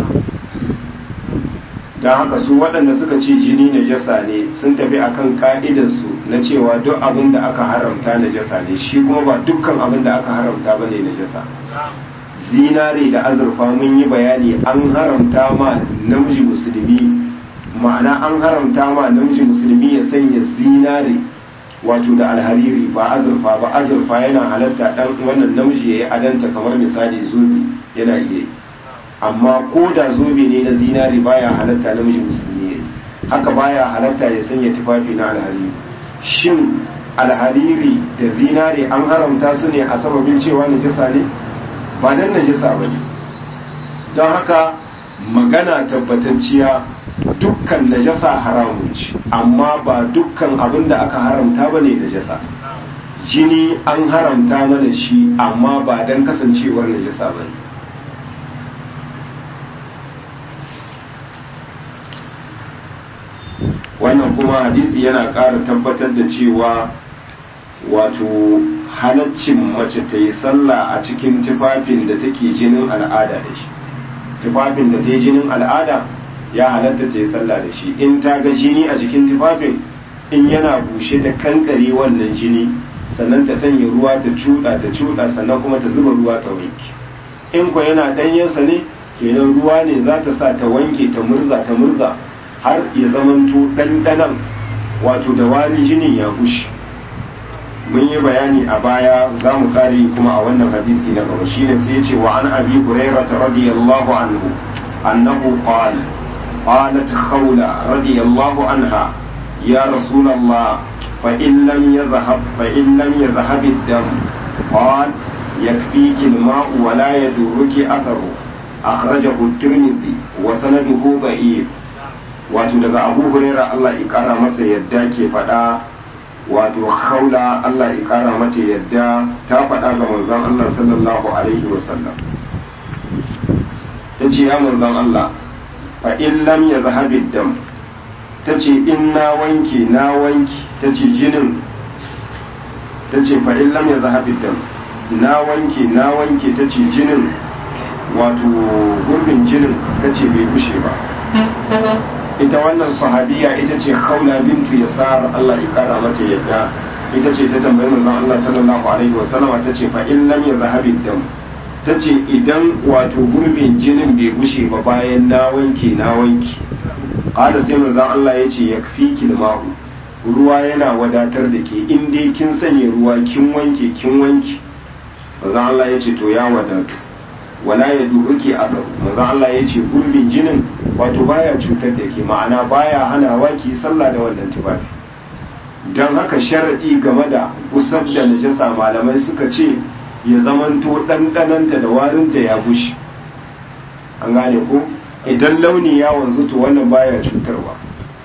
don haka su waɗanda suka ce jini na jasa ne sun tafi akan ka'idarsu na cewa duk abin da aka haramta na jasa ne shi kuma ba dukkan abin da aka haramta ba ne na jasa zinare da azurfa mun yi bayani an haramta ma namiji musulmi ma'ana an haramta ma namiji musulmi ya sanya zinare wato da alhariri ba azurfa ba azurfa yana halatta dan wannan namiji ya yi adanta kamar misali zobe yana iya yi amma ko da zobe ne na zinari baya halatta namiji musulmi ne haka baya halatta ya sanya tufafi na alhariri shin alhariri da zinari an haramta su ne a sababin cewa najasa ne ba dan najasa ba ne don haka magana tabbatacciya dukkan najasa haramun ce amma ba dukkan abin da aka haramta ba ne najasa jini an haramta mana shi amma ba dan kasancewar najasa ba ne wannan kuma hadisi yana ƙara tabbatar da cewa wato halaccin mace ta yi sallah a cikin tufafin da take jinin al'ada da shi tufafin da ta yi jinin al'ada ya halatta ta yi sallah da shi in ta ga jini a jikin tufafin in yana bushe ta kankare wannan jini sannan ta sanya ruwa ta cuɗa ta cuɗa sannan kuma ta zuba ruwa ta wanke in ko yana ɗanyensa ne kenan ruwa ne za ta sa ta wanke ta murza ta murza har ya zamanto ɗanɗanan wato da wani jinin ya gushe mun yi bayani a baya za mu kare kuma a wannan hadisi na gaba shine sai ya ce wa an abi hurairah radiyallahu anhu annahu qala qalat khawla radiyallahu anha ya rasulullah fa in lam yadhhab fa in lam yadhhab ad-dam qala yakfiki al-ma'u wa la yadurruki atharu akhrajahu at-tirmidhi wa sanaduhu da'if wato daga abu huraira Allah ya kara masa yadda ke faɗa wato haula Allah ya kara mata yadda ta faɗa ga manzon Allah sallallahu alaihi wasallam ta ce ya manzon Allah fa in lam ya zahabi dam ta ce in na wanke na wanke ta ce jinin ta ce fa in lam ya zahabi dam na wanke na wanke ta ce jinin wato gurbin jinin ta ce bai kushe ba ita wannan sahabiya ita ce khawla bintu yasar Allah ya kara mata yadda ita ce ta tambayi manzon Allah sallallahu alaihi wa sallama ta ce fa in lam yadhhabi dam ta ce idan wato gurbin jinin bai gushe ba bayan na wanke na wanke qala sai manzon Allah ya ce yakfiki ma'u ruwa yana wadatar da ke in dai kin sanya ruwa kin wanke kin wanke manzon Allah ya ce to ya wadatu wala ya duruki a manzon Allah ya ce gurbin jinin wato baya cutar da ke ma'ana baya hanawa ki sallah da wannan tufafi don haka sharaɗi game da usar da najasa malamai suka ce ya zamanto ɗanɗananta da warinta ya bushe an gane ko idan launi ya wanzu to wannan baya cutarwa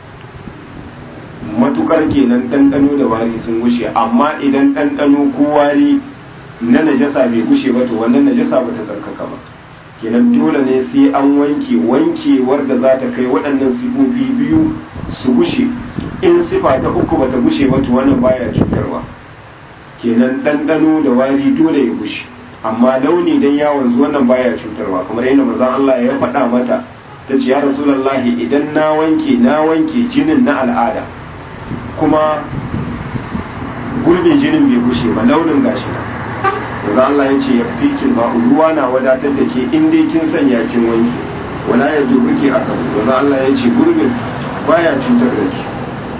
matukar kenan ɗanɗano da wari sun gushe amma idan ɗanɗano ko wari na najasa bai gushe ba to wannan najasa ba ta tsarkaka ba kenan dole ne sai an wanke wankewar da za ta kai waɗannan sifofi biyu su gushe in sifa ta uku ba ta gushe ba to wannan baya cutarwa kenan ɗanɗano da wari dole ya gushe amma launi dan yawon zuwa wannan baya cutarwa kamar yadda manzon Allah ya faɗa mata ta ce ya rasulullahi idan na wanke na wanke jinin na al'ada kuma gurbin jinin bai gushe ba launin gashi na yanzu Allah ya ce ya fi ba ruwa na wadatar da ke in dai kin sanya kin wanke wala ya dubuke a kan yanzu Allah ya ce gurbin baya cutar da ke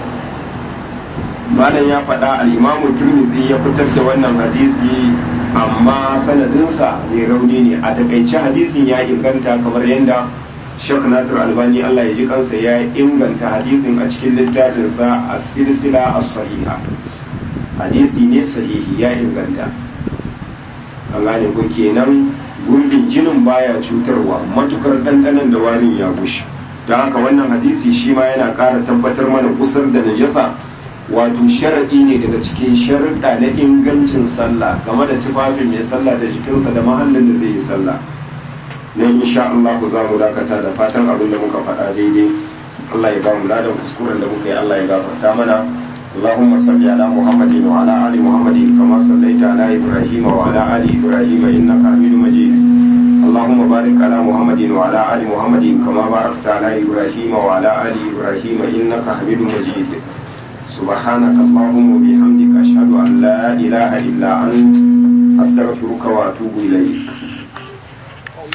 malam ya faɗa al-imamu Tirmidhi ya fitar da wannan hadisi amma sanadinsa mai rauni ne a takaice hadisin ya inganta kamar yadda Sheikh Nasir Albani Allah ya ji kansa ya inganta hadisin a cikin littafinsa a silsila as-sahiha hadisi ne sahihi ya inganta an gane ko kenan gurbin jinin baya cutarwa matukar ɗanɗanon da warin ya bushe don haka wannan hadisi shi ma yana ƙara tabbatar mana kusur da najasa wato sharaɗi ne daga cikin sharuɗa na ingancin sallah game da tufafin mai sallah da jikinsa da mahallin da zai yi sallah na insha Allah za mu dakata da fatan abin da muka faɗa daidai Allah ya ba mu ladan kuskuren da muka yi Allah ya gafarta mana اللهم صل على محمد وعلى آل محمد كما صليت على إبراهيم وعلى آل إبراهيم إنك حميد مجيد اللهم بارك على محمد وعلى آل محمد كما باركت على إبراهيم وعلى آل إبراهيم إنك حميد مجيد سبحانك اللهم وبحمدك أشهد أن لا إله إلا أنت أستغفرك وأتوب إليك